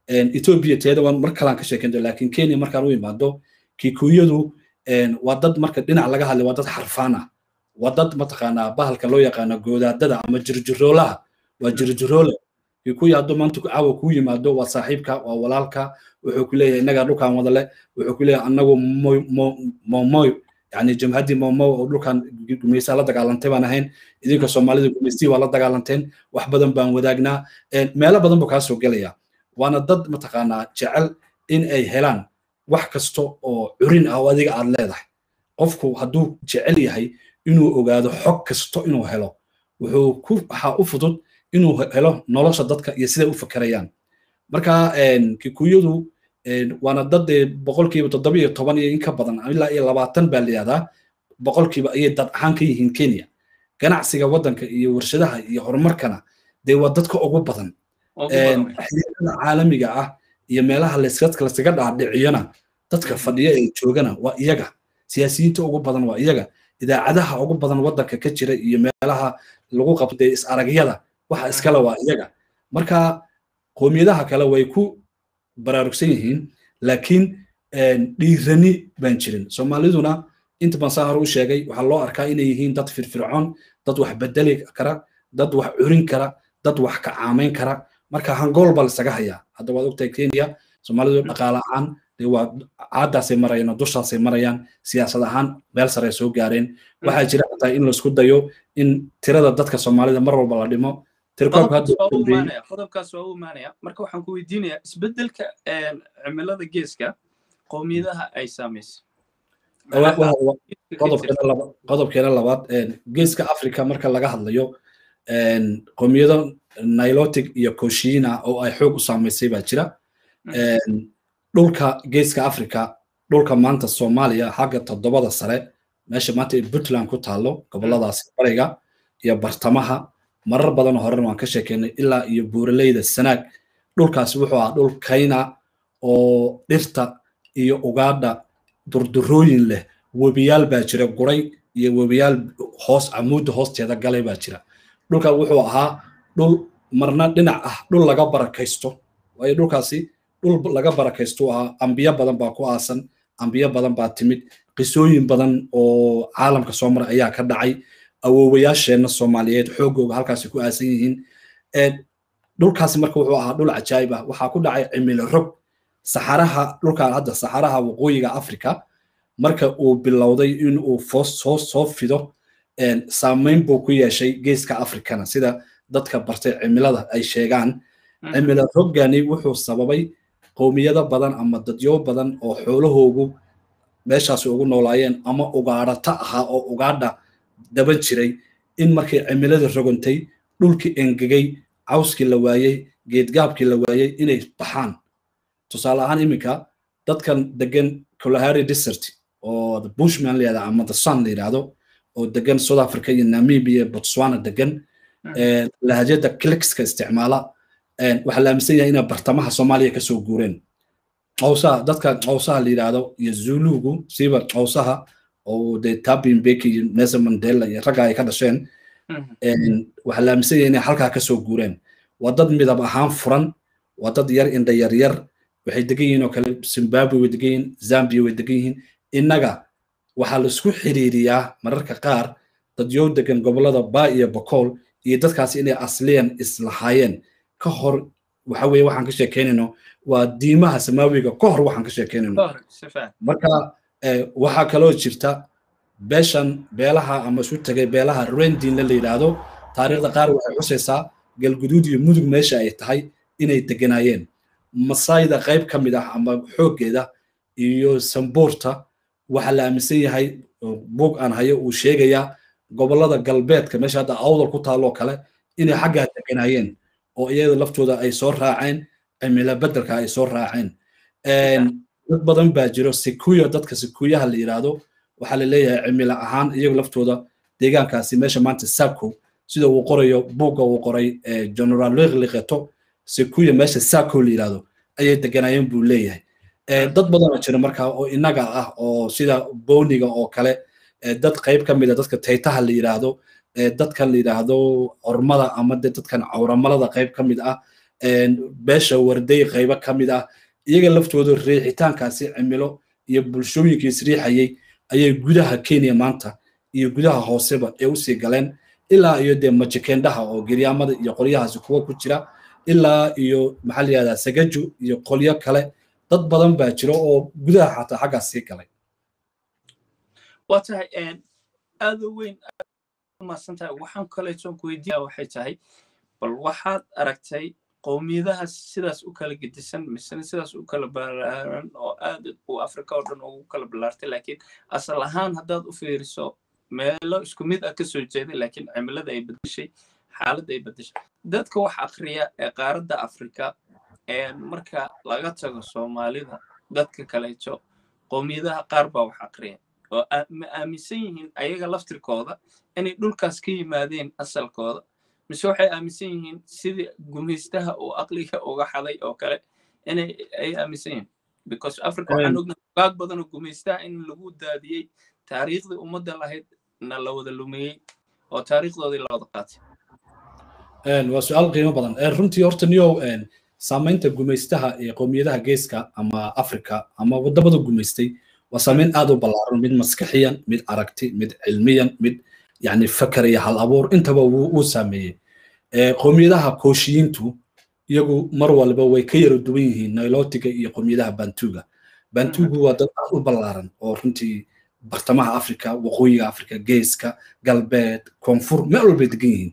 Speaker 1: ethiopia teeda waan mar kalaan ka sheekento laakiin kenya markaan u imaado kikuyadu waa dad marka dhinac laga hadlay waa dad xarfaan ah waa dad mataqaanaa bahalka loo yaqaano goodaadada ama jirjiroolaha waa jirjiroole kikuya hadduu maanta caawa kuu yimaado waa saaxiibka waa walaalka wuxuu ku leeyahay innagaa dhulkan wada leh wuxuu ku leeyahay annagu momoy yani jamhaddii momo oo dhulkan gumeysaa la dagaalantay baan ahayn idinka soomaalida gumeystii waa la dagaalanteen wax badan baan wadaagnaa meelo badan buu kaa soo gelaya waana dad mataqaanaa jecel in ay helaan wax kasta oo curin ah oo adiga aad leedahay qofku hadduu jecel yahay inuu ogaado xog kasto inuu helo wuxuu ku waxaa u fudud inuu helo nolosha dadka iyo siday u fakerayaan marka kikuyadu waana dad boqolkiiba toddoba iyo toban iyo in ka badan ilaa iyo labaatan baa layihahdaa boqolkiiba ayay dad ahaan ka yihiin kenya ganacsiga waddanka iyo warshadaha iyo horumarkana dee waa dadka ugu badan xiriirada caalamiga ah iyo meelaha layskaga dhaadhiciyona dadka fadhiya ee joogana waa iyaga siyaasiyiinta ugu badan waa iyaga idaacadaha ugu badan waddanka ka jira iyo meelaha lagu qabtay is aragyada waxa iskale waa iyaga marka qoomiyadaha kale way ku baraarugsan yihiin laakiin dhiirani baan jirin soomaaliduna inta baan saa hore u sheegay waxaa loo arkaa inay yihiin dad firfircoon dad wax bedeli kara dad wax curin kara dad wax kacaamayn kara marka hangool baa lisaga hayaa hadda waad ogtahay kenya soomaalidu dhaqaale ahaan dee waa caadaasay marayaan oo dushaasay marayaan siyaasad ahaan meel sare soo gaareen waxaa jira xataa in laisku dayo in tirada dadka soomaalida mar walba la dhimo
Speaker 2: qodobkaas waa u imaanaya marka waxaan ku weydiinayaa isbedelka cimilada geeska qowmiyadaha ay saamaysay
Speaker 1: qodobkeena labaad geeska africa marka laga hadlayo qowmiyado nilotic iyo koshina oo ay xoog u saamaysay baa jira dhulka geeska africa dhulka maanta soomaaliya xagga toddobada sare meesha maanta ee puntland ku taalo goboladaasi bariga iyo bartamaha marar badan horena waan ka sheekeynay ilaa iyo buuraleyda sanaag dhulkaasi wuxuu ahaa dhul kayna oo dhirta iyo ugaadha durdurooyin leh webiyaal baa jira guray iyo webiyaal hoos camuudda hoosteeda galay baa jira dhulka wuxuu ahaa dhul marna dhinac ah dhul laga barakaysto waayo dhulkaasi dhul laga barakaysto ahaa ambiyo badan baa ku aasan ambiyo badan baa timid qisooyin badan oo caalamka soo maray ayaa ka dhacay awoowayaasheenna soomaaliyeed xoogooga halkaasi ku aasan yihiin dhulkaasi marka wuxuu ahaa dhul cajaayib ah waxaa ku dhacay cimilo rog saxaraha dhulkan hadda saxaraha waqooyiga africa marka uu bilowday in uu soo soo fido saamayn buu ku yeeshay geeska africana sida dadka bartay cimilada ay sheegaan cimilo roggani wuxuu sababay qowmiyado badan ama dadyo badan oo xoolahoogu meeshaasi ugu noolaayeen ama ugaadhata ahaa oo ugaadha daban jiray in markay cimilada rogantay dhulkii engegay cawskii la waayey geedgaabkii la waayey inay baxaan tusaale ahaan iminka dadkan degan kalahari desert oo the bushman la yihahda ama the sun la yidhahdo oo degan south africa iyo namibia botswana degan lahajada clixka isticmaala waxaa la aaminsan yahay inay bartamaha soomaaliya kasoo guureen cawsaha dadka cawsaha la yidhahdo iyo zulugu siiba cawsaha oo dee tabin beki iyo nelson mandela iyo ragga ay ka dhasheen waxaa la aaminsan yahay inay halkaa kasoo guureen waa dad midab ahaan furan waa dad yar indha yar yar waxay degan yihiin oo kale zimbabwe way degan yihiin zambia way degan yihiin innaga waxaa laisku xiriiriyaa mararka qaar dadyow degan gobolada ba iyo bokool iyo dadkaasi inay asliyan islahaayeen ka hor waxa weye waxaan ka sheekeynayno waa diimaha samaawiga ka hor waxaan ka sheekeynayno marka waxaa kaloo jirta beeshan beelaha ama isu tegay beelaha rendinla la yidhaahdo taariikhda qaar waxay xusaysaa galguduud iyo mudug meesha ay tahay inay deganaayeen masayda qayb ka mid ah ama xooggeeda iyo sambuurta waxaa la aaminsan yahay buug aan hayo uu sheegayaa gobolada galbeedka meesha hadda awdal ku taalloo kale inay xaggaa deganaayeen oo iyada laftooda ay soo raaceen cimilo beddelka ay soo raaceen dad badan baa jiro sikuya dadka sikuyaha la yidhaahdo waxaa la leeyahay cimilo ahaan iyagu laftooda deegaankaasi meesha maanta sako sida uu qorayo buugga uu qoray general liqliqeto sikuya meesha sako la yidhaahdo ayay deganaayeen buu leeyahay dad badanoo jira markaa oo innaga ah oo sida boniga oo kale dad qayb ka mid a dadka taytaha la yidhaahdo dadkan la yidhaahdo ormada ama de dadkan cawramalada qayb ka mid ah beesha warday qaybo ka mid ah iyaga laftooda riixitaankaasi cimilo iyo bulshooyinka isriixayay ayay gudaha kenya maanta iyo gudaha hooseba ee usii galeen ilaa iyo dee majikendhaha oo geryaamada iyo qolyahaasi kuwa ku jira ilaa iyo maxaa la yihahdaa sagaju iyo qolyo kale dad badan baa jira oo gudaha xataa xaggaas sii galay
Speaker 2: waa tahay aada weyn umaasan tahay waxaan kaleetoon ku weydiiya waxay tahay bal waxaad aragtay qowmiyadaha sidaas u kala gedisan misena sidaas u kala balaaran oo aad uu afrika oo dhan ugu kala ballaartay laakiin asal ahaan haddaad u fiiriso meelo isku mid ah ka soo jeeday laakiin cimilada ay bedeshay xaaladda ay bedeshay dadka wax akriya ee qaaradda afrika marka laga tago soomaalida dadka kaleeto qowmiyadaha qaar baa wax akriya oo ma aaminsan yihiin ayaga laftirkooda inay dhulkaas ka yimaadeen asalkooda mise waxay aaminsan yihiin sidii gumaystaha uu aqliga uga xaday oo kale inay ay aaminsan yihiin because africa waxaan ognahay gaag badan oo gumaystaha in lagu daadiyey taariikhdii ummadda lahayd na la wada lumiyey oo taariikhdoodii la wada qaatay
Speaker 1: waa su-aal qiimo badan runtii horta niyow saamaynta gumaystaha ee qowmiyadaha geeska ama africa ama wadamada gumaystay waa saamayn aad u ballaaran mid maskaxiyan mid aragti mid cilmiyan mid yani fakar iyo hal abuur intaba wuu saameeyey qowmiyadaha kooshiyiintu iyagu mar walba way ka yara duwan yihiin nilotiga iyo qowmiyadaha bantuga bantugu waa dad aad u ballaaran oo runtii bartamaha africa waqooyiga africa geeska galbeed koonfur meel walbay degan yihiin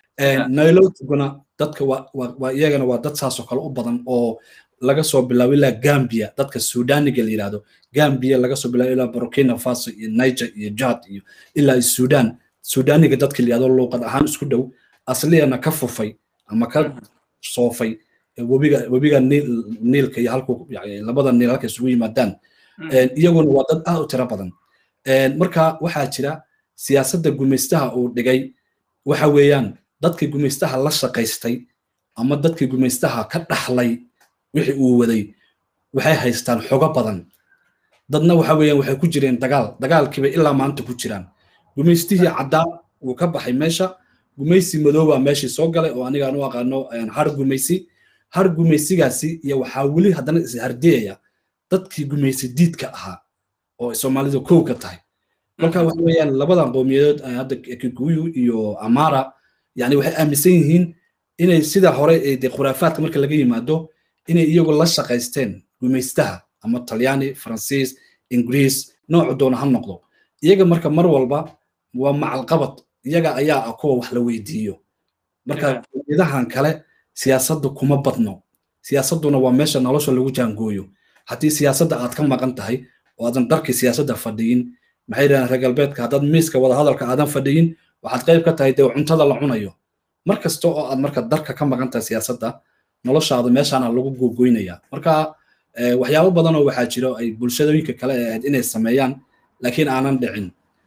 Speaker 1: nilotiguna dadka waa iyagana waa dad saasoo kale u badan oo laga soo bilaabo ilaa gambia dadka sudaniga la yidhahdo gambia laga soo bilaabo ilaa burkina faso iyo niger iyo jad iyo ilaa sudan sudaniga dadka la yidhahdo luuqad ahaan isku dhow asliyana ka fufay ama ka soofay webiga webiga niilka iyo halku labada niil halka isugu yimaadaan iyaguna waa dad aad u tiro badan marka waxaa jira siyaasadda gumaystaha uu dhigay waxa weeyaan dadkii gumaystaha la shaqaystay ama dadkii gumaystaha ka dhaxlay wixii uu waday waxay haystaan xogo badan dadna waxa weeyaan waxay ku jireen dagaal dagaalkiiba ilaa maanta ku jiraan gumaystihii caddaa wuu ka baxay meesha gumaysi madoobaa meeshii soo galay oo anigaan u aqaano har gumaysi har gumaysigaasi iyo waxaa weli haddana ishardiyaya dadkii gumaysi diidka ahaa oo soomaalida kow ka tahay marka waxa weeyaan labadan qowmiyadood hadda kikuyu iyo amara yani waxay aaminsan yihiin inay sida hore ee dee khuraafaadka marka laga yimaado inay iyagu la shaqaysteen gumaystaha ama talyaani faransiis ingiriis noocu doona ha noqdo iyaga marka mar walba waa macalqabad iyaga ayaa ah kuwa wax la weydiiyo marka qowmiyadahan kale siyaasaddu kuma badno siyaasadduna waa meesha nolosha lagu jaangooyo haddii siyaasadda aad ka maqan tahay oo aadan dharkii siyaasadda fadhiyin maxay yidhahdeen reer galbeedka haddaad miiska wadahadalka aadan fadhiyin waxaad qayb ka tahay dee cuntada la cunayo mar kasta oo aad marka darka ka maqan tahay siyaasadda noloshaada meeshaana lagu gogoynaya marka waxyaabo badanoo waxaa jiro ay bulshadooyinka kale ee ahayd inay sameeyaan laakiin aanan dhicin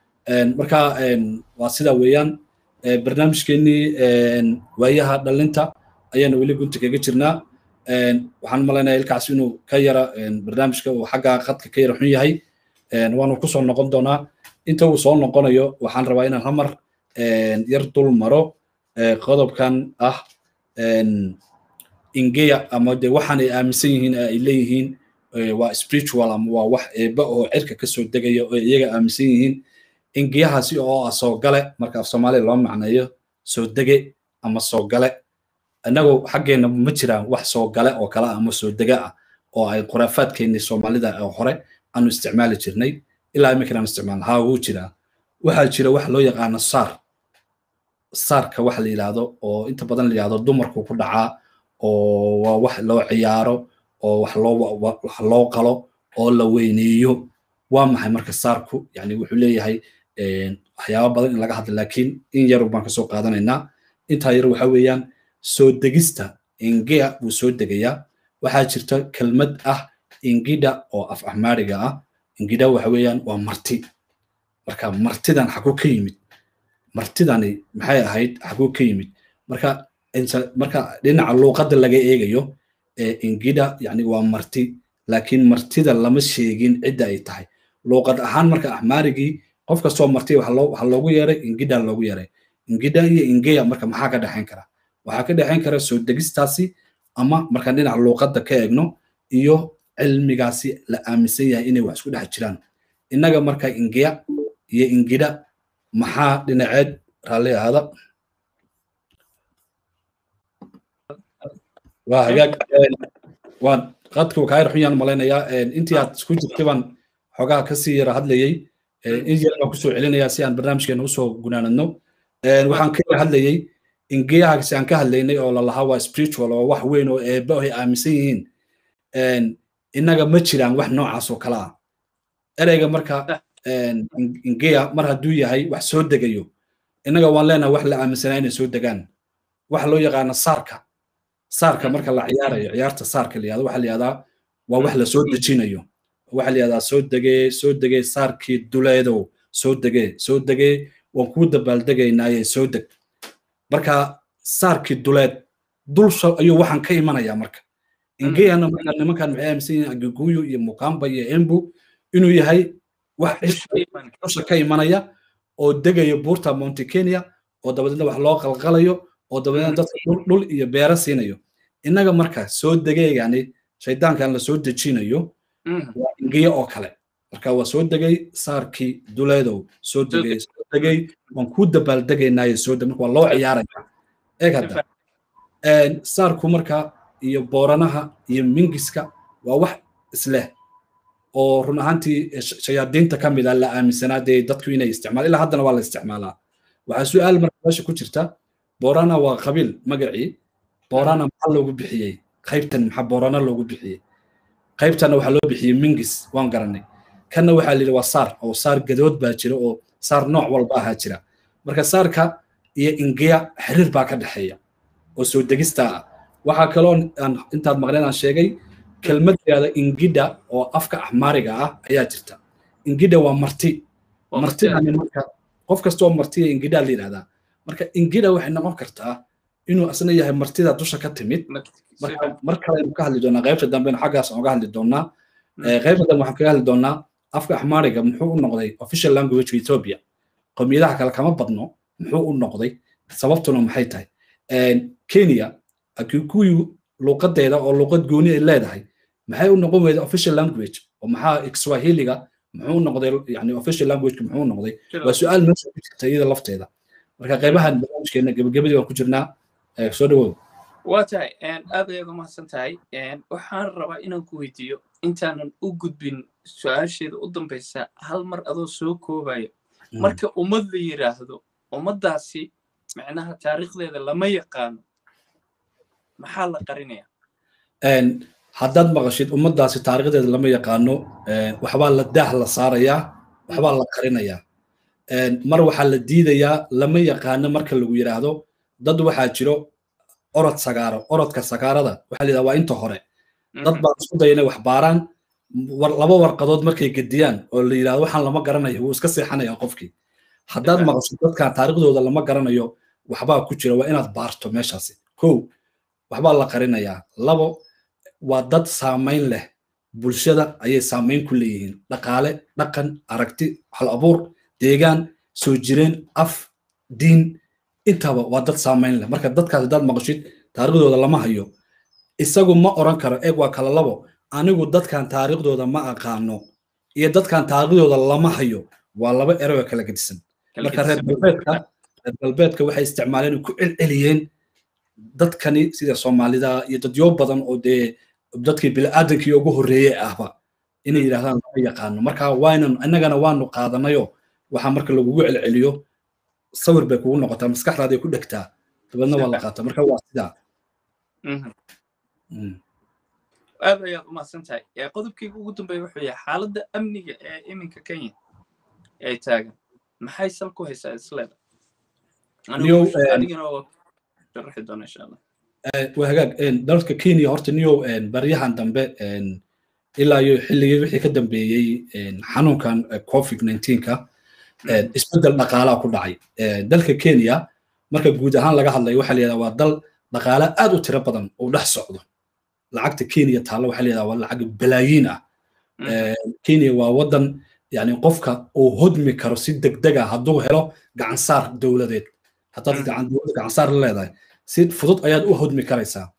Speaker 1: marka waa sida weeyaan barnaamijkeennii waayaha dhalinta ayaana weli gunta kaga jirnaa waxaan malaynaya ilkaas inuu ka yara barnaamijka uu xagga khadka ka yara xun yahay waanu kusoo noqon doonaa inta uu soo noqonayo waxaan rabaa inaan hamar yar dul maro qodobkan ah ingeya ama de waxaan ay aaminsan yihiin ay leeyihiin waa spiritual ama waa wax eeba oo cirka kasoo degaya oo iyaga aaminsan yihiin ingeyahaasi oo ah soo gale marka af soomaaliya loo macneeyo soo dege ama soo gale innagu xaggeena ma jiraan wax soo gale oo kale ama soo dega ah oo ay khuraafaadkeennii soomaalida oo hore aanu isticmaali jirnay ilaa iminkan aan isticmaalna haa wuu jiraa waxaa jira wax loo yaqaano saar saarka wax la yidhaahdo oo inta badan la yidhahdo dumarku ku dhacaa oo waa wax loo ciyaaro oo wax loo wax loo qalo oo la weyneeyo waa maxay marka saarku yani wuxuu leeyahay waxyaaba badan in laga hadla laakiin in yar baan kasoo qaadanaynaa intaa yar waxa weeyaan soo degista ingea buu soo degayaa waxaa jirta kelmad ah ingida oo af ahmaariga ah ingida waxa weeyaan waa marti marka martidan xaguu ka yimid martidani maxay ahayd xaguu ka yimid marka marka dhinaca luuqadda laga eegayo ingida yani waa marti laakiin martida lama sheegin cidda ay tahay luuqad ahaan marka ahmaarigii qof kastoo marti waxa loogu yeeray ingida loogu yeeray ingida iyo ingeya marka maxaa ka dhexayn kara waxaa ka dhexayn kara soo degistaasi ama markaan dhinaca luuqadda ka eegno iyo cilmigaasi la aaminsan yahay inay wax isku dhex jiraan innaga marka ingiya iyo ingidha maxaa dhinaceed raalli ahaada waa hagaag waan qadka wakaayar xun yaan malaynayaa intii aad isku jirtay baan xogaha kasii yara hadlayey in yar baan kusoo celinayaa si aan barnaamijkeena usoo gunaanadno waxaan ka yara hadlayey ingiyahaasi aan ka hadlaynay oo lalahaa waa spiritual oo wax weyn oo eebba ay aaminsan yihiin innaga ma jiraan wax noocaas oo kale ah ereyga marka ingiya mar hadduu yahay wax soo degayo innaga waan leenahay wax la aaminsanaa inay soo degaan waxa loo yaqaana saarka saarka marka la ciyaarayo ciyaarta saarka la yihahdo waxa la yihahdaa waa wax la soo dejinayo waxa la yihahdaa soo degee soo degee saarkii duleedow soo degee soo degee waan kuu dabaaldegaynaaye soo deg marka saarkii duleed dulsha ayuu waxaan ka imanayaa marka ingeyana marka nimankan maxay aaminsan yihiin agiguyu iyo mukamba iyo embu inuu yahay wax dusha ka imanaya oo degaya buurta monte kenya oo dabadeedna wax loo qalqalayo oo dabadeedna dadka dhul iyo beero siinayo innaga marka soo degeegani shaydaankan la soo dejinayo waa ingiya oo kale marka waa soo degay saarkii duleedow soo degay soo degay waan kuu dabaaldegaynaaye soo deg marka waa loo ciyaaraya eeg hadda saarku marka iyo booranaha iyo mingiska waa wax isleh oo run ahaantii shayaadiinta ka mid a la aaminsanaa dee dadku inay isticmaalaan ilaa haddana waa la isticmaalaa waxaa su-aal marka meesha ku jirta boorana waa qabiil magacii boorana maxaa loogu bixiyey qaybtan maxaa boorana loogu bixiyey qaybtana waxaa loo bixiyey mingis waan garanay kanna waxaa layidhi waa saar oo saar gadood baa jira oo saar nooc walba ahaa jira marka saarka iyo ingiya xiriir baa ka dhexeeya oo soo degista ah waxaa kaloo intaad maqleen aan sheegay kelmaddeeda ingidha oo afka axmaariga ah ayaa jirta ingidha waa marti martidani marka qof kastoo martiya ingidha la yidhahdaa marka ingidha waxay noqon kartaa inuu asna yahay martida dusha ka timid marka mar kale aynu ka hadli doonaa qaybta dambena xaggaas aan uga hadli doonaa qaybta dambe waxaan kaga hadli doonaa afka axmaariga muxuu u noqday official language ethiopia qowmiyadaha kale kama badno muxuu u noqday sababtuna maxay tahay kenya akikuyu luuqadeeda oo luuqad gooni ay leedahay maxay u noqon weyda official language oo maxaa kiswahiliga muxuu noqday yani official language muxuu u noqday waa su-aal meesha ku jirta iyada lafteeda marka qaybahan barnaamijkeena gebagabadii waan ku jirnaa soo dhawow
Speaker 2: waa tahay aad ayaad u mahadsan tahay waxaan rabaa inaan ku weydiiyo intaanan u gudbin su-aasheeda u dambaysa hal mar adoo soo koobayo marka ummad la yidhaahdo ummaddaasi macnaha taariikhdeeda lama yaqaano maxaa la qarinaya
Speaker 1: haddaad maqashid ummaddaasi taariikhdeeda lama yaqaano waxbaa la daah la saarayaa waxbaa la qarinayaa mar waxaa la diidayaa lama yaqaano marka lagu yidhaahdo dad waxaa jiro orod sagaaro orodka sagaarada waxaa layidhahda waa inta hore dad baa isku daya inay wax baaraan laba warqadood markay gediyaan oo la yidhahdo waxaan lama garanayo wuu iska seexanaya qofkii haddaad maqashid dadkan taariikhdooda lama garanayo waxbaa ku jira waa inaad baarto meeshaasi kow waxbaa la qarinayaa labo waa dad saamayn leh bulshada ayay saamayn ku leeyihiin dhaqaale dhaqan aragti hal abuur deegaan soo jireen af diin intaba waa dad saamayn leh marka dadkaas haddaad maqashid taariikhdooda lama hayo isagu ma oran karo eeg waa kala labo anigu dadkan taariikhdooda ma aqaano iyo dadkan taariikhdooda lama hayo waa laba ereyoo kala gedisan marka reer galbeedka reer galbeedka waxay isticmaaleen ku celceliyeen dadkani sida soomaalida iyo dadyo badan oo dee dadkii bini'aadankii ugu horreeyey ahba inay yidhahdaan lama yaqaano marka waynan innagana waanu qaadanayo waxaa marka lagugu celceliyo sawir bay kugu noqotaa maskaxdaaday ku dhegtaa dabeedna waa la qaataa marka waa sidaa
Speaker 2: aad ayaad umahadsan tahay qodobkayga ugu dambeeya wuxuu yahay xaaladda amniga ee iminka kenya ay taagan maxay sal ku haysaa isleeda anigana waa sharaxi doona insha allah
Speaker 1: waa hagaag dalka kenya horta niyow baryahan dambe ilaa iyo xilligii wixii ka dambeeyey xanuunkan covid 19ka isbeddel dhaqaalaa ku dhacay dalka kenya marka guud ahaan laga hadlayo waxaa layidhahdaa waa dal dhaqaale aad u tiro badan oo dhex socdo lacagta kenya taalla waxaa layidhahdaa waa lacag balaayiin ah kenya waa waddan yani qofka uu hodmi karo si degdeg ah hadduu helo gacansaar dowladeed haddaad gacansaar la leedahay si fudud ayaad u hodmi karaysaa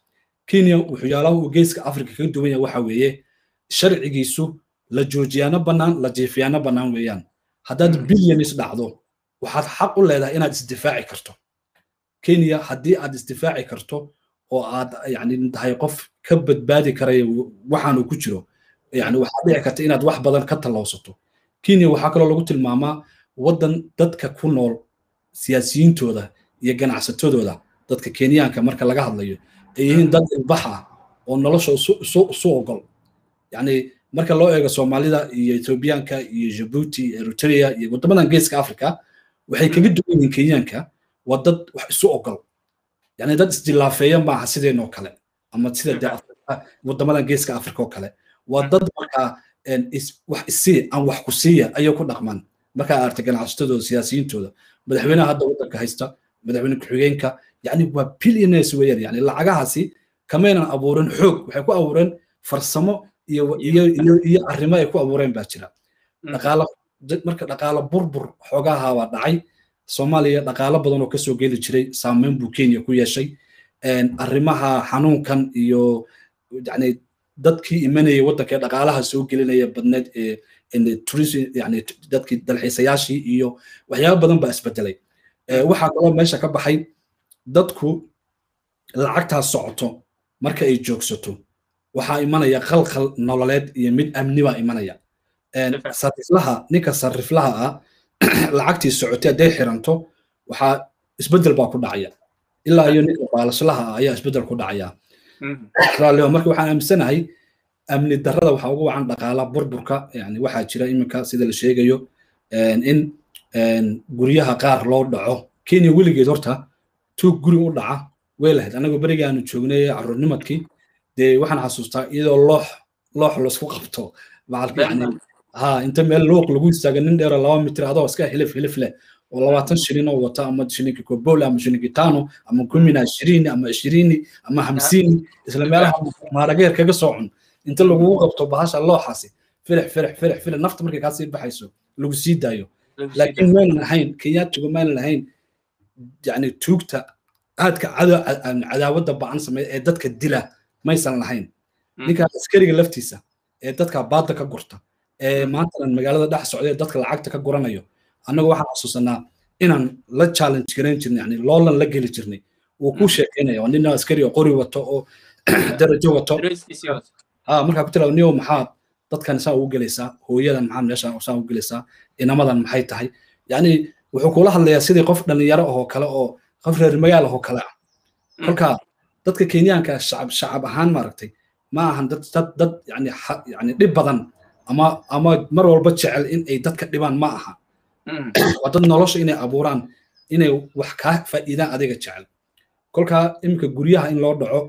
Speaker 1: kenya waxyaalaha uu geeska africa kaga duwan yahay waxa weeye sharcigiisu la joojiyaano bannaan la jiifiyaano bannaan weeyaan haddaad bilyanis dhacdo waxaad xaq u leedahay inaad isdifaaci karto kenya haddii aad isdifaaci karto oo aad yani tahay qof ka badbaadi karaya waxaan uu ku jiro yani waxaad dhici karta inaad wax badan ka tallowsato kenya waxaa kaloo lagu tilmaamaa waddan dadka ku nool siyaasiyiintooda iyo ganacsatadooda dadka kenyaanka marka laga hadlayo ay yihiin dad ilbax ah oo nolosha isu ogol yani marka loo eego soomaalida iyo ethoobiyaanka iyo jabuuti eritrea iyo waddamadan geeska africa waxay kaga duwan yihiin kenyaanka waa dad wax isu ogol yani dad isjilaafeeya maaha sideenoo kale ama sida de waddamadan geeska africa oo kale waa dad markaa wax isii aan wax ku siiya ayay ku dhaqmaan markaa aragta ganacsatadooda siyaasiyiintooda madaxweynaha hadda waddanka haysta madaxweyne ku-xigeenka yani waa billionaires weeyaan yani lacagahaasi kamaynan abuurin xoog waxay ku abuureen farsamo iyo iyo iyo iyo arrimo ay ku abuureen baa jira dhaqaalo marka dhaqaalo burbur xoogaha baa dhacay soomaaliya dhaqaalo badan oo kasoo geli jiray saameyn buu kenya ku yeeshay arrimaha xanuunkan iyo yani dadkii imanayay waddanka dhaqaalaha soo gelinaya badneed ee tourism yani dadkii dalxiisayaashii iyo waxyaaba badan baa isbedelay waxaa kaloo meesha ka baxay dadku lacagtaas socoto marka ay joogsato waxaa imanaya khalkhal nololeed iyo mid amni baa imanaya sariflaha ninka sariflaha ah lacagtii socotay hadday xiranto waxaa isbedel baa ku dhacaya ilaa iyo ninka baalashlaha ah ayaa isbedel ku dhacaya raalliho marka waxaan aaminsanahay amni darrada waxaa ugu wacan dhaqaala burburka yani waxaa jira iminka sida la sheegayo in guryaha qaar loo dhaco kenya weligeed horta tuug guri u dhaca way lahayd anagoo berigii aanu joognay carruurnimadkii dee waxaan xasuustaa iyadoo loox loox laisku qabto macalka yani ha inta meel looq lagu istaaga nin dheero laba mitir adoo iska hilif hilif leh oo labaatan shilin oo wata ama shilinki kobola ama shilinki tano ama kumina ishirini ama ishirini ama hamsiini isla meelaha maarageer kaga soo cun inta lagugu qabto bahasha looxaasi firix firix firix firix nafta markay kaasii baxayso lagu sii daayo laakiin maynan ahayn kenyaatigu maynan ahayn yani tuugta aadka cadaawadda ba-an sameeya ee dadka dila maysan lahayn ninka askariga laftiisa ee dadka baadda ka gurta ee maantanan magaalada dhex socda ee dadka lacagta ka guranayo annagu waxaan xasuusanaa inaan la challenge garayn jirnay yani loolan la geli jirnay wuu ku sheekeynaya waa nin askari oo qori wato oo darajo wato ha markaa ku tira niyo maxaad dadkan saa ugu gelaysaa hooyadan maxaad meesha saa ugu gelaysaa inamadan maxay tahay yani wuxuu kula hadlayaa sidii qof dhalinyaro ahoo kale oo qof reer magaal ahoo kale ah kolka dadka kenyaanka shacab shacab ahaan maaragtay ma ahan dad dad dad yani yani dhib badan ama ama mar walba jecel in ay dadka dhibaan ma aha waa dad nolosha inay abuuraan inay wax kaa faa'iidaan adiga jecel kolka iminka guryaha in loo dhaco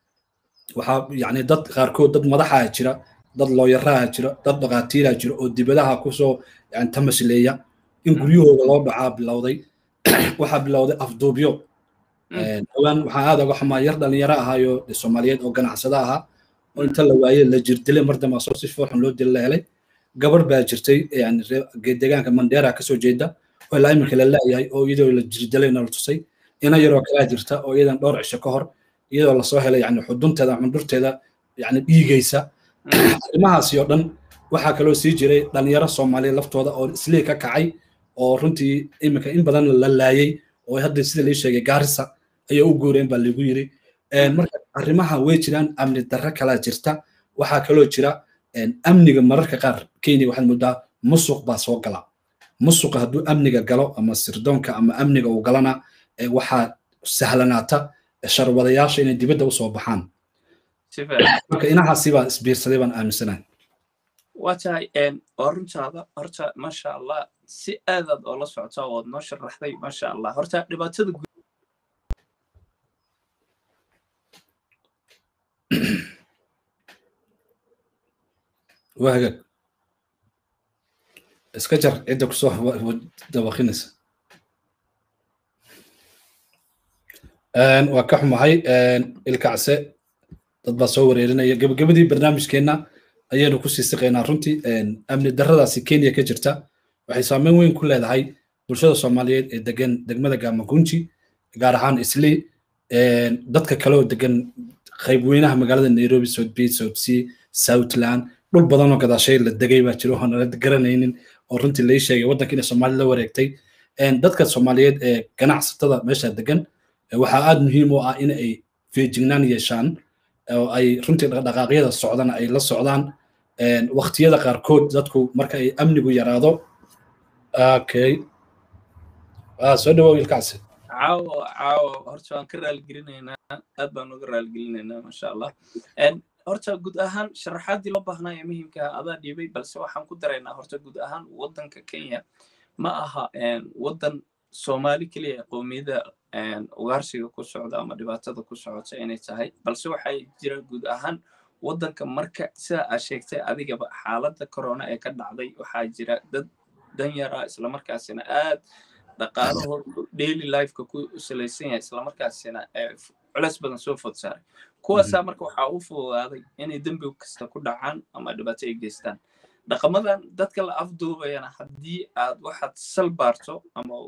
Speaker 1: waxaa yani dad qaarkood dad madaxaa jira dad looyaraha jira dad dhaqaatiiraa jira oo dibadaha kusoo yani tamasleeya in guryahooda loo dhacaa bilowday waxaa bilowday afduubyo dhawaan waxaa aad uga xumaa yar dhalinyaro ahaayo soomaaliyeed oo ganacsada ahaa oo inta la waaye la jirdilay mar dambe asoo si foorxun loo dila la helay gabar baa jirtay yani deegaanka mandera kasoo jeeda oo ilaa iminka la laayahay oo iyadoo la jirdilay na la tusay ina yaroo kalaa jirta oo iyadan dhowr cisho ka hor iyadoo lasoo helay yani xudunteeda cundurteeda yani dhiigaysa arrimahaasi oo dhan waxaa kaloo sii jiray dhalinyaro soomaaliya laftooda oo islii ka kacay oo runtii iminka in badan la laayay oo hadda sida lii sheegay gaarisa ayay u guureen baa lagu yiri marka arrimaha way jiraan amni darro kalaa jirta waxaa kaloo jira amniga mararka qaar kenya waxaad moodaa musuq baa soo gala musuqa hadduu amniga galo ama sirdoonka ama amniga uu galana waxaa sahlanaata sharwadayaasha inay dibadda usoo baxaan marka inahaasi baa isbiirsaday baan aaminsanahay
Speaker 2: waa tahay waa runtaada horta maasha allah si aadaad oo la socota ood noo sharaxday maasha allah horta dhibaatada
Speaker 1: waa hagaag iska jar cidda kusoo dabaqinaysa waa ka xumahay ilkacse dad baa soo wareerinaya gebagabadii barnaamijkeenna ayaynu kusii siqaynaa runtii amni darradaasi kenya ka jirta waxay saameyn weyn ku leedahay bulshada soomaaliyeed ee degan degmada gamagunji gaar ahaan islii dadka kale oo degan qayb weynaha magaalada nairobi south bay south sea southland dhul badan oo gadaashay la degay baa jiro oo nala garanaynin oo runtii lai sheegay waddanka inay soomaali la wareegtay dadka soomaaliyeed ee ganacsatada meesha degan waxaa aad muhiim u ah in ay feejignaan yeeshaan oo ay runtii dhaqdhaqaaqyada socdana ay la socdaan waqtiyada qaarkood dadku marka ay amnigu yaraado okay soo dhawow wiilkaasi
Speaker 2: caawo caawo horta waan ka raaligelinaynaa aad baan uga raaligelinaynaa masha allah horta guud ahaan sharaxaadii loo baahnaa ee muhiimka adaa dhiibay balse waxaan ku daraynaa horta guud ahaan waddanka kenya ma aha waddan soomaali keliya qowmiyada ugaarsiga ku socda ama dhibaatada ku socota inay tahay balse waxay jira guud ahaan waddanka marka sida aad sheegtay adigaba xaaladda corona ee ka dhacday waxaa jira dad danyara islamarkaasina aad dhaqaalahooda daily lifeka ku salaysan yahay islamarkaasina culeys badan soo food saaray kuwaasaa marka waxaa u fududaaday inay dembi kasta ku dhacaan ama dhibaato ay geystaan dhaqamadan dadka la afduubayana haddii aad waxaad sal baarto ama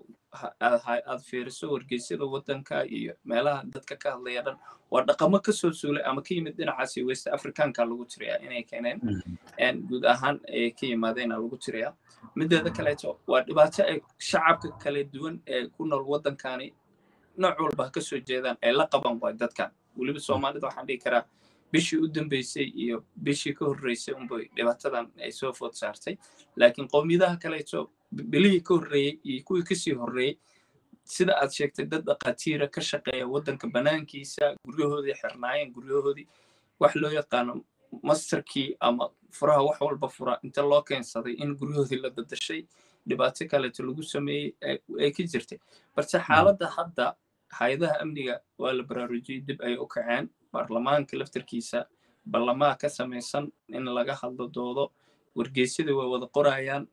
Speaker 2: aad fiiriso wargeysyada waddanka iyo meelaha dadka ka hadlaya dhan waa dhaqamo kasoo suulay ama ka yimid dhinacaasi west africanka lagu tiriyaa inay keeneen guud ahaan ay ka yimaadeenaa lagu tiriyaa mideeda kaleeto waa dhibaato ay shacabka kala duwan ee ku nool waddankani nooc walba ha kasoo jeedaan ay la qaban waay dadkan weliba soomaalida waxaan dhihi karaa bishii u dambeysay iyo bishii ka horreysay unbay dhibaatadan ay soo food saartay laakiin qowmiyadaha kaleeto bilihii ka horreeyey iyo kuwii kasii horreeyey sida aad sheegtay dad dhaqaatiira ka shaqeeya waddanka banaankiisa guryahoodii xirnaayeen guryahoodii wax loo yaqaano masterkii ama furaha wax walba fura inta loo keensaday in guryahoodii la bedashay dhibaato kaleeto lagu sameeyey ay ka jirtay balse xaaladda hadda hay-adaha amniga waa la baraarujiyey dib ay u kaceen baarlamaanka laftarkiisa ballamaa ka samaysan in laga hadlo doodo wargeysyada way wada qorayaan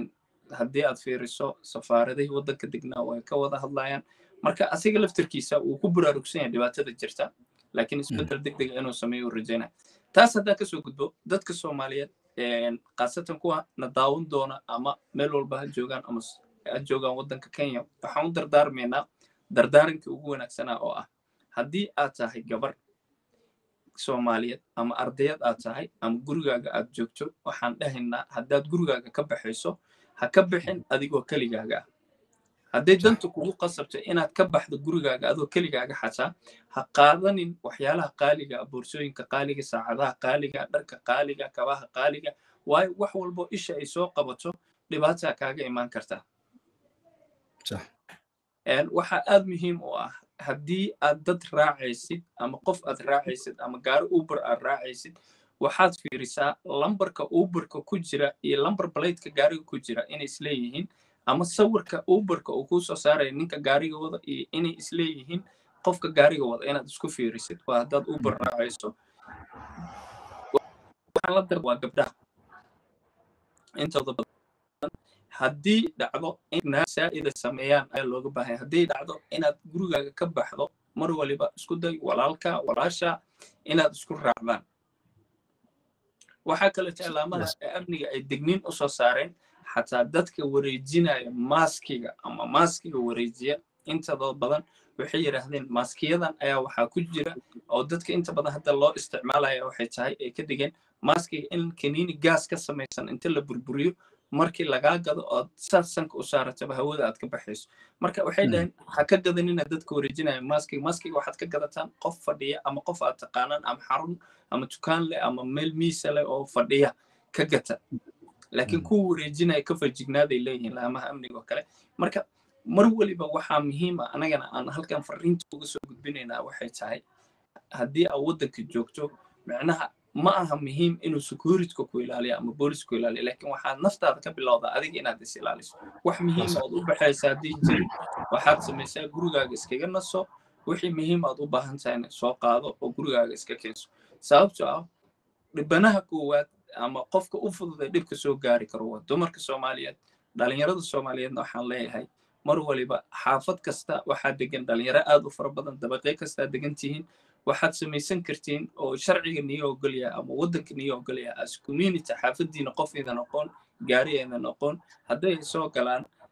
Speaker 2: haddii aad fiiriso safaaradihii waddanka degnaa way ka wada hadlayaan marka asiga laftarkiisa wuu ku baraarugsan yahay dhibaatada jirta laakiin isbeddel deg dega inuu sameeyo u rajaynaya taas haddaan kasoo gudbo dadka soomaaliyeed khaasatan kuwa na daawan doona ama meel walba ha joogaan ama ha joogaan waddanka kenya waxaan u dardaarmaynaa dardaarankii ugu wanaagsanaa oo ah haddii aad tahay gabar soomaaliyeed ama ardayad aad tahay ama gurigaaga aad joogto waxaan dhahaynaa haddaad gurigaaga ka baxayso ha ka bixin adigoo keligaaga ah hadday danta kugu qasabto inaad ka baxdo gurigaaga adoo keligaaga xataa ha qaadanin waxyaalaha qaaliga boorsooyinka qaaliga saacadaha qaaliga dharka qaaliga kabaha qaaliga waayo wax walbo isha ay soo qabato dhibaataa kaaga imaan kartaa waxaa aad muhiim u ah haddii aad dad raacaysid ama qof aad raacaysid ama gaari uber aad raacaysid waxaad fiirisaa lambarka uberka ku jira iyo lambar balaydka gaariga ku jira inay isleeyihiin ama sawirka uberka uu kuu soo saaraya ninka gaariga wada iyo inay isleeyihiin qofka gaariga wada inaad isku fiirisid waa haddaad uber raacayso waa gabdhaha intooda badan haddii dhacdo in saa'ida sameeyaan ayaa looga baahanya haddii dhacdo inaad gurigaaga ka baxdo mar waliba isku day walaalka walaasha inaad isku raacdaan waxaa kaleeto ilaamaha amniga ay degniin u soo saareen xataa dadka wareejinaya maaskiga ama maaskiga wareejiya intadoo badan waxay yidhaahdeen maaskiyadan ayaa waxaa ku jira oo dadka inta badan hadda loo isticmaalaya waxay tahay ay ka dhigeen maaskiga in kaniini gaas ka samaysan inta la burburiyo markii lagaa gado ood saas sanka u saarataba hawada aad ka baxayso marka waxay dhaheen ha ka gadanina dadka wareejinaya maaskiga maaskiga waxaad ka gadataan qof fadhiya ama qof aad taqaanaan ama xarun ama dukaan leh ama meel miisa leh oo fadhiya ka gata laakiin kuwa wareejinaya ka fajignaaday leeyihiin laamaha amniga oo kale marka mar waliba waxaa muhiima anagana aan halkan fariinta uga soo gudbinaynaa waxay tahay haddii aad waddanka joogto micnaha ma aha muhiim inuu securityka ku ilaaliyo ama booliska ku ilaaliyo laakiin waxaad naftaada ka bilowdaa adiga inaad is ilaaliso wax muhiima ood u baxaysa haddii jiri waxaad samaysaa gurigaaga iskaga naso wixii muhiim aad u baahan tahayna soo qaado oo gurigaaga iska keenso sababtoo ah dhibanaha koowaad ama qofka u fududay dhibka soo gaari karo waa dumarka soomaaliyeed dhalinyarada soomaaliyeedna waxaan leeyahay mar waliba xaafad kasta waxaa degan dhalinyaro aad u fara badan dabaqyo kastaa degan tihiin waxaad samaysan kartiin oo sharciga niyo ogolyaha ama waddanka niyo ogolyaha as community xaafadiina qof idan aqoon gaari aydan aqoon hadday soo galaan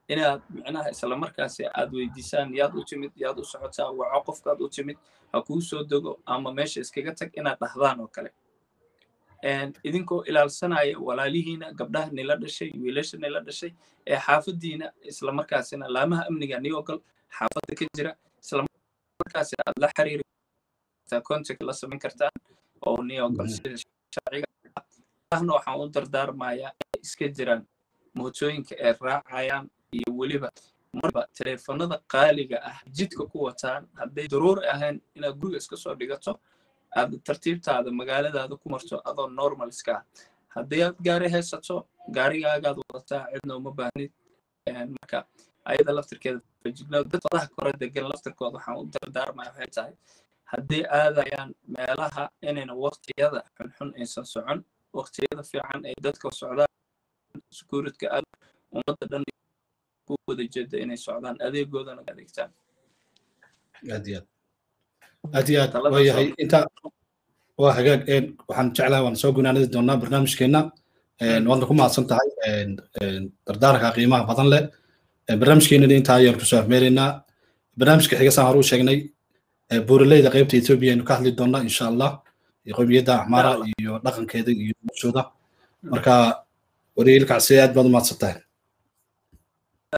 Speaker 2: inaad micnaha islamarkaasi aad weydiisaan yaad u timid yaad u socotaa waco qofkaad u timid ha kuu soo dego ama meesha iskaga tag inaad dhahdaan oo kale idinkoo ilaalsanaya walaalihiina gabdhaha nila dhashay wiilasha nila dhashay ee xaafadiina islamarkaasina laamaha amniga niyogol xaafadda ka jira islamarkaasi aad la xiriiri contact la samayn kartaan oo niyogol sida sharciga ahna waxaan u dardaarmayaa inay iska jiraan mootooyinka ay raacayaan iyo weliba marba teleefanada qaaliga ah jidka ku wataan hadday daruuri ahayn inaad guriga iska soo dhigato aad tartiibtaada magaaladaada ku marto adoo normal iska ah haddii aad gaari haysato gaarigaagaad wadataa cidna uma baahnid marka ayada laftirkeeda fajigno dad wadaha kore degan laftirkooda waxaan u dardaarmaya waxay tahay haddii aadayaan meelaha inayna waqtiyada xunxun aysan socon waqtiyada fiican ay dadka socdaan securityka aad ummadda dhan ku wada jeeda inay socdaan adeegoodana adeegtaan
Speaker 1: aad iyo aad aad iyo aad waayahay inta waa hagaag waxaan jeclahay waan soo gunaanadi doonaa barnaamijkeenna waadna ku mahadsan tahay dardaaranka qiimaha badan leh barnaamijkeenana intaa ayaan kusoo afmeeraynaa barnaamijka xiga saan hore u sheegnay buuraleyda qaybta etoobiya aynu ka hadli doonaa insha allah qowmiyadda axmaara iyo dhaqankeeda iyo noloshooda marka wariilkacsi aad baad u mahadsan tahay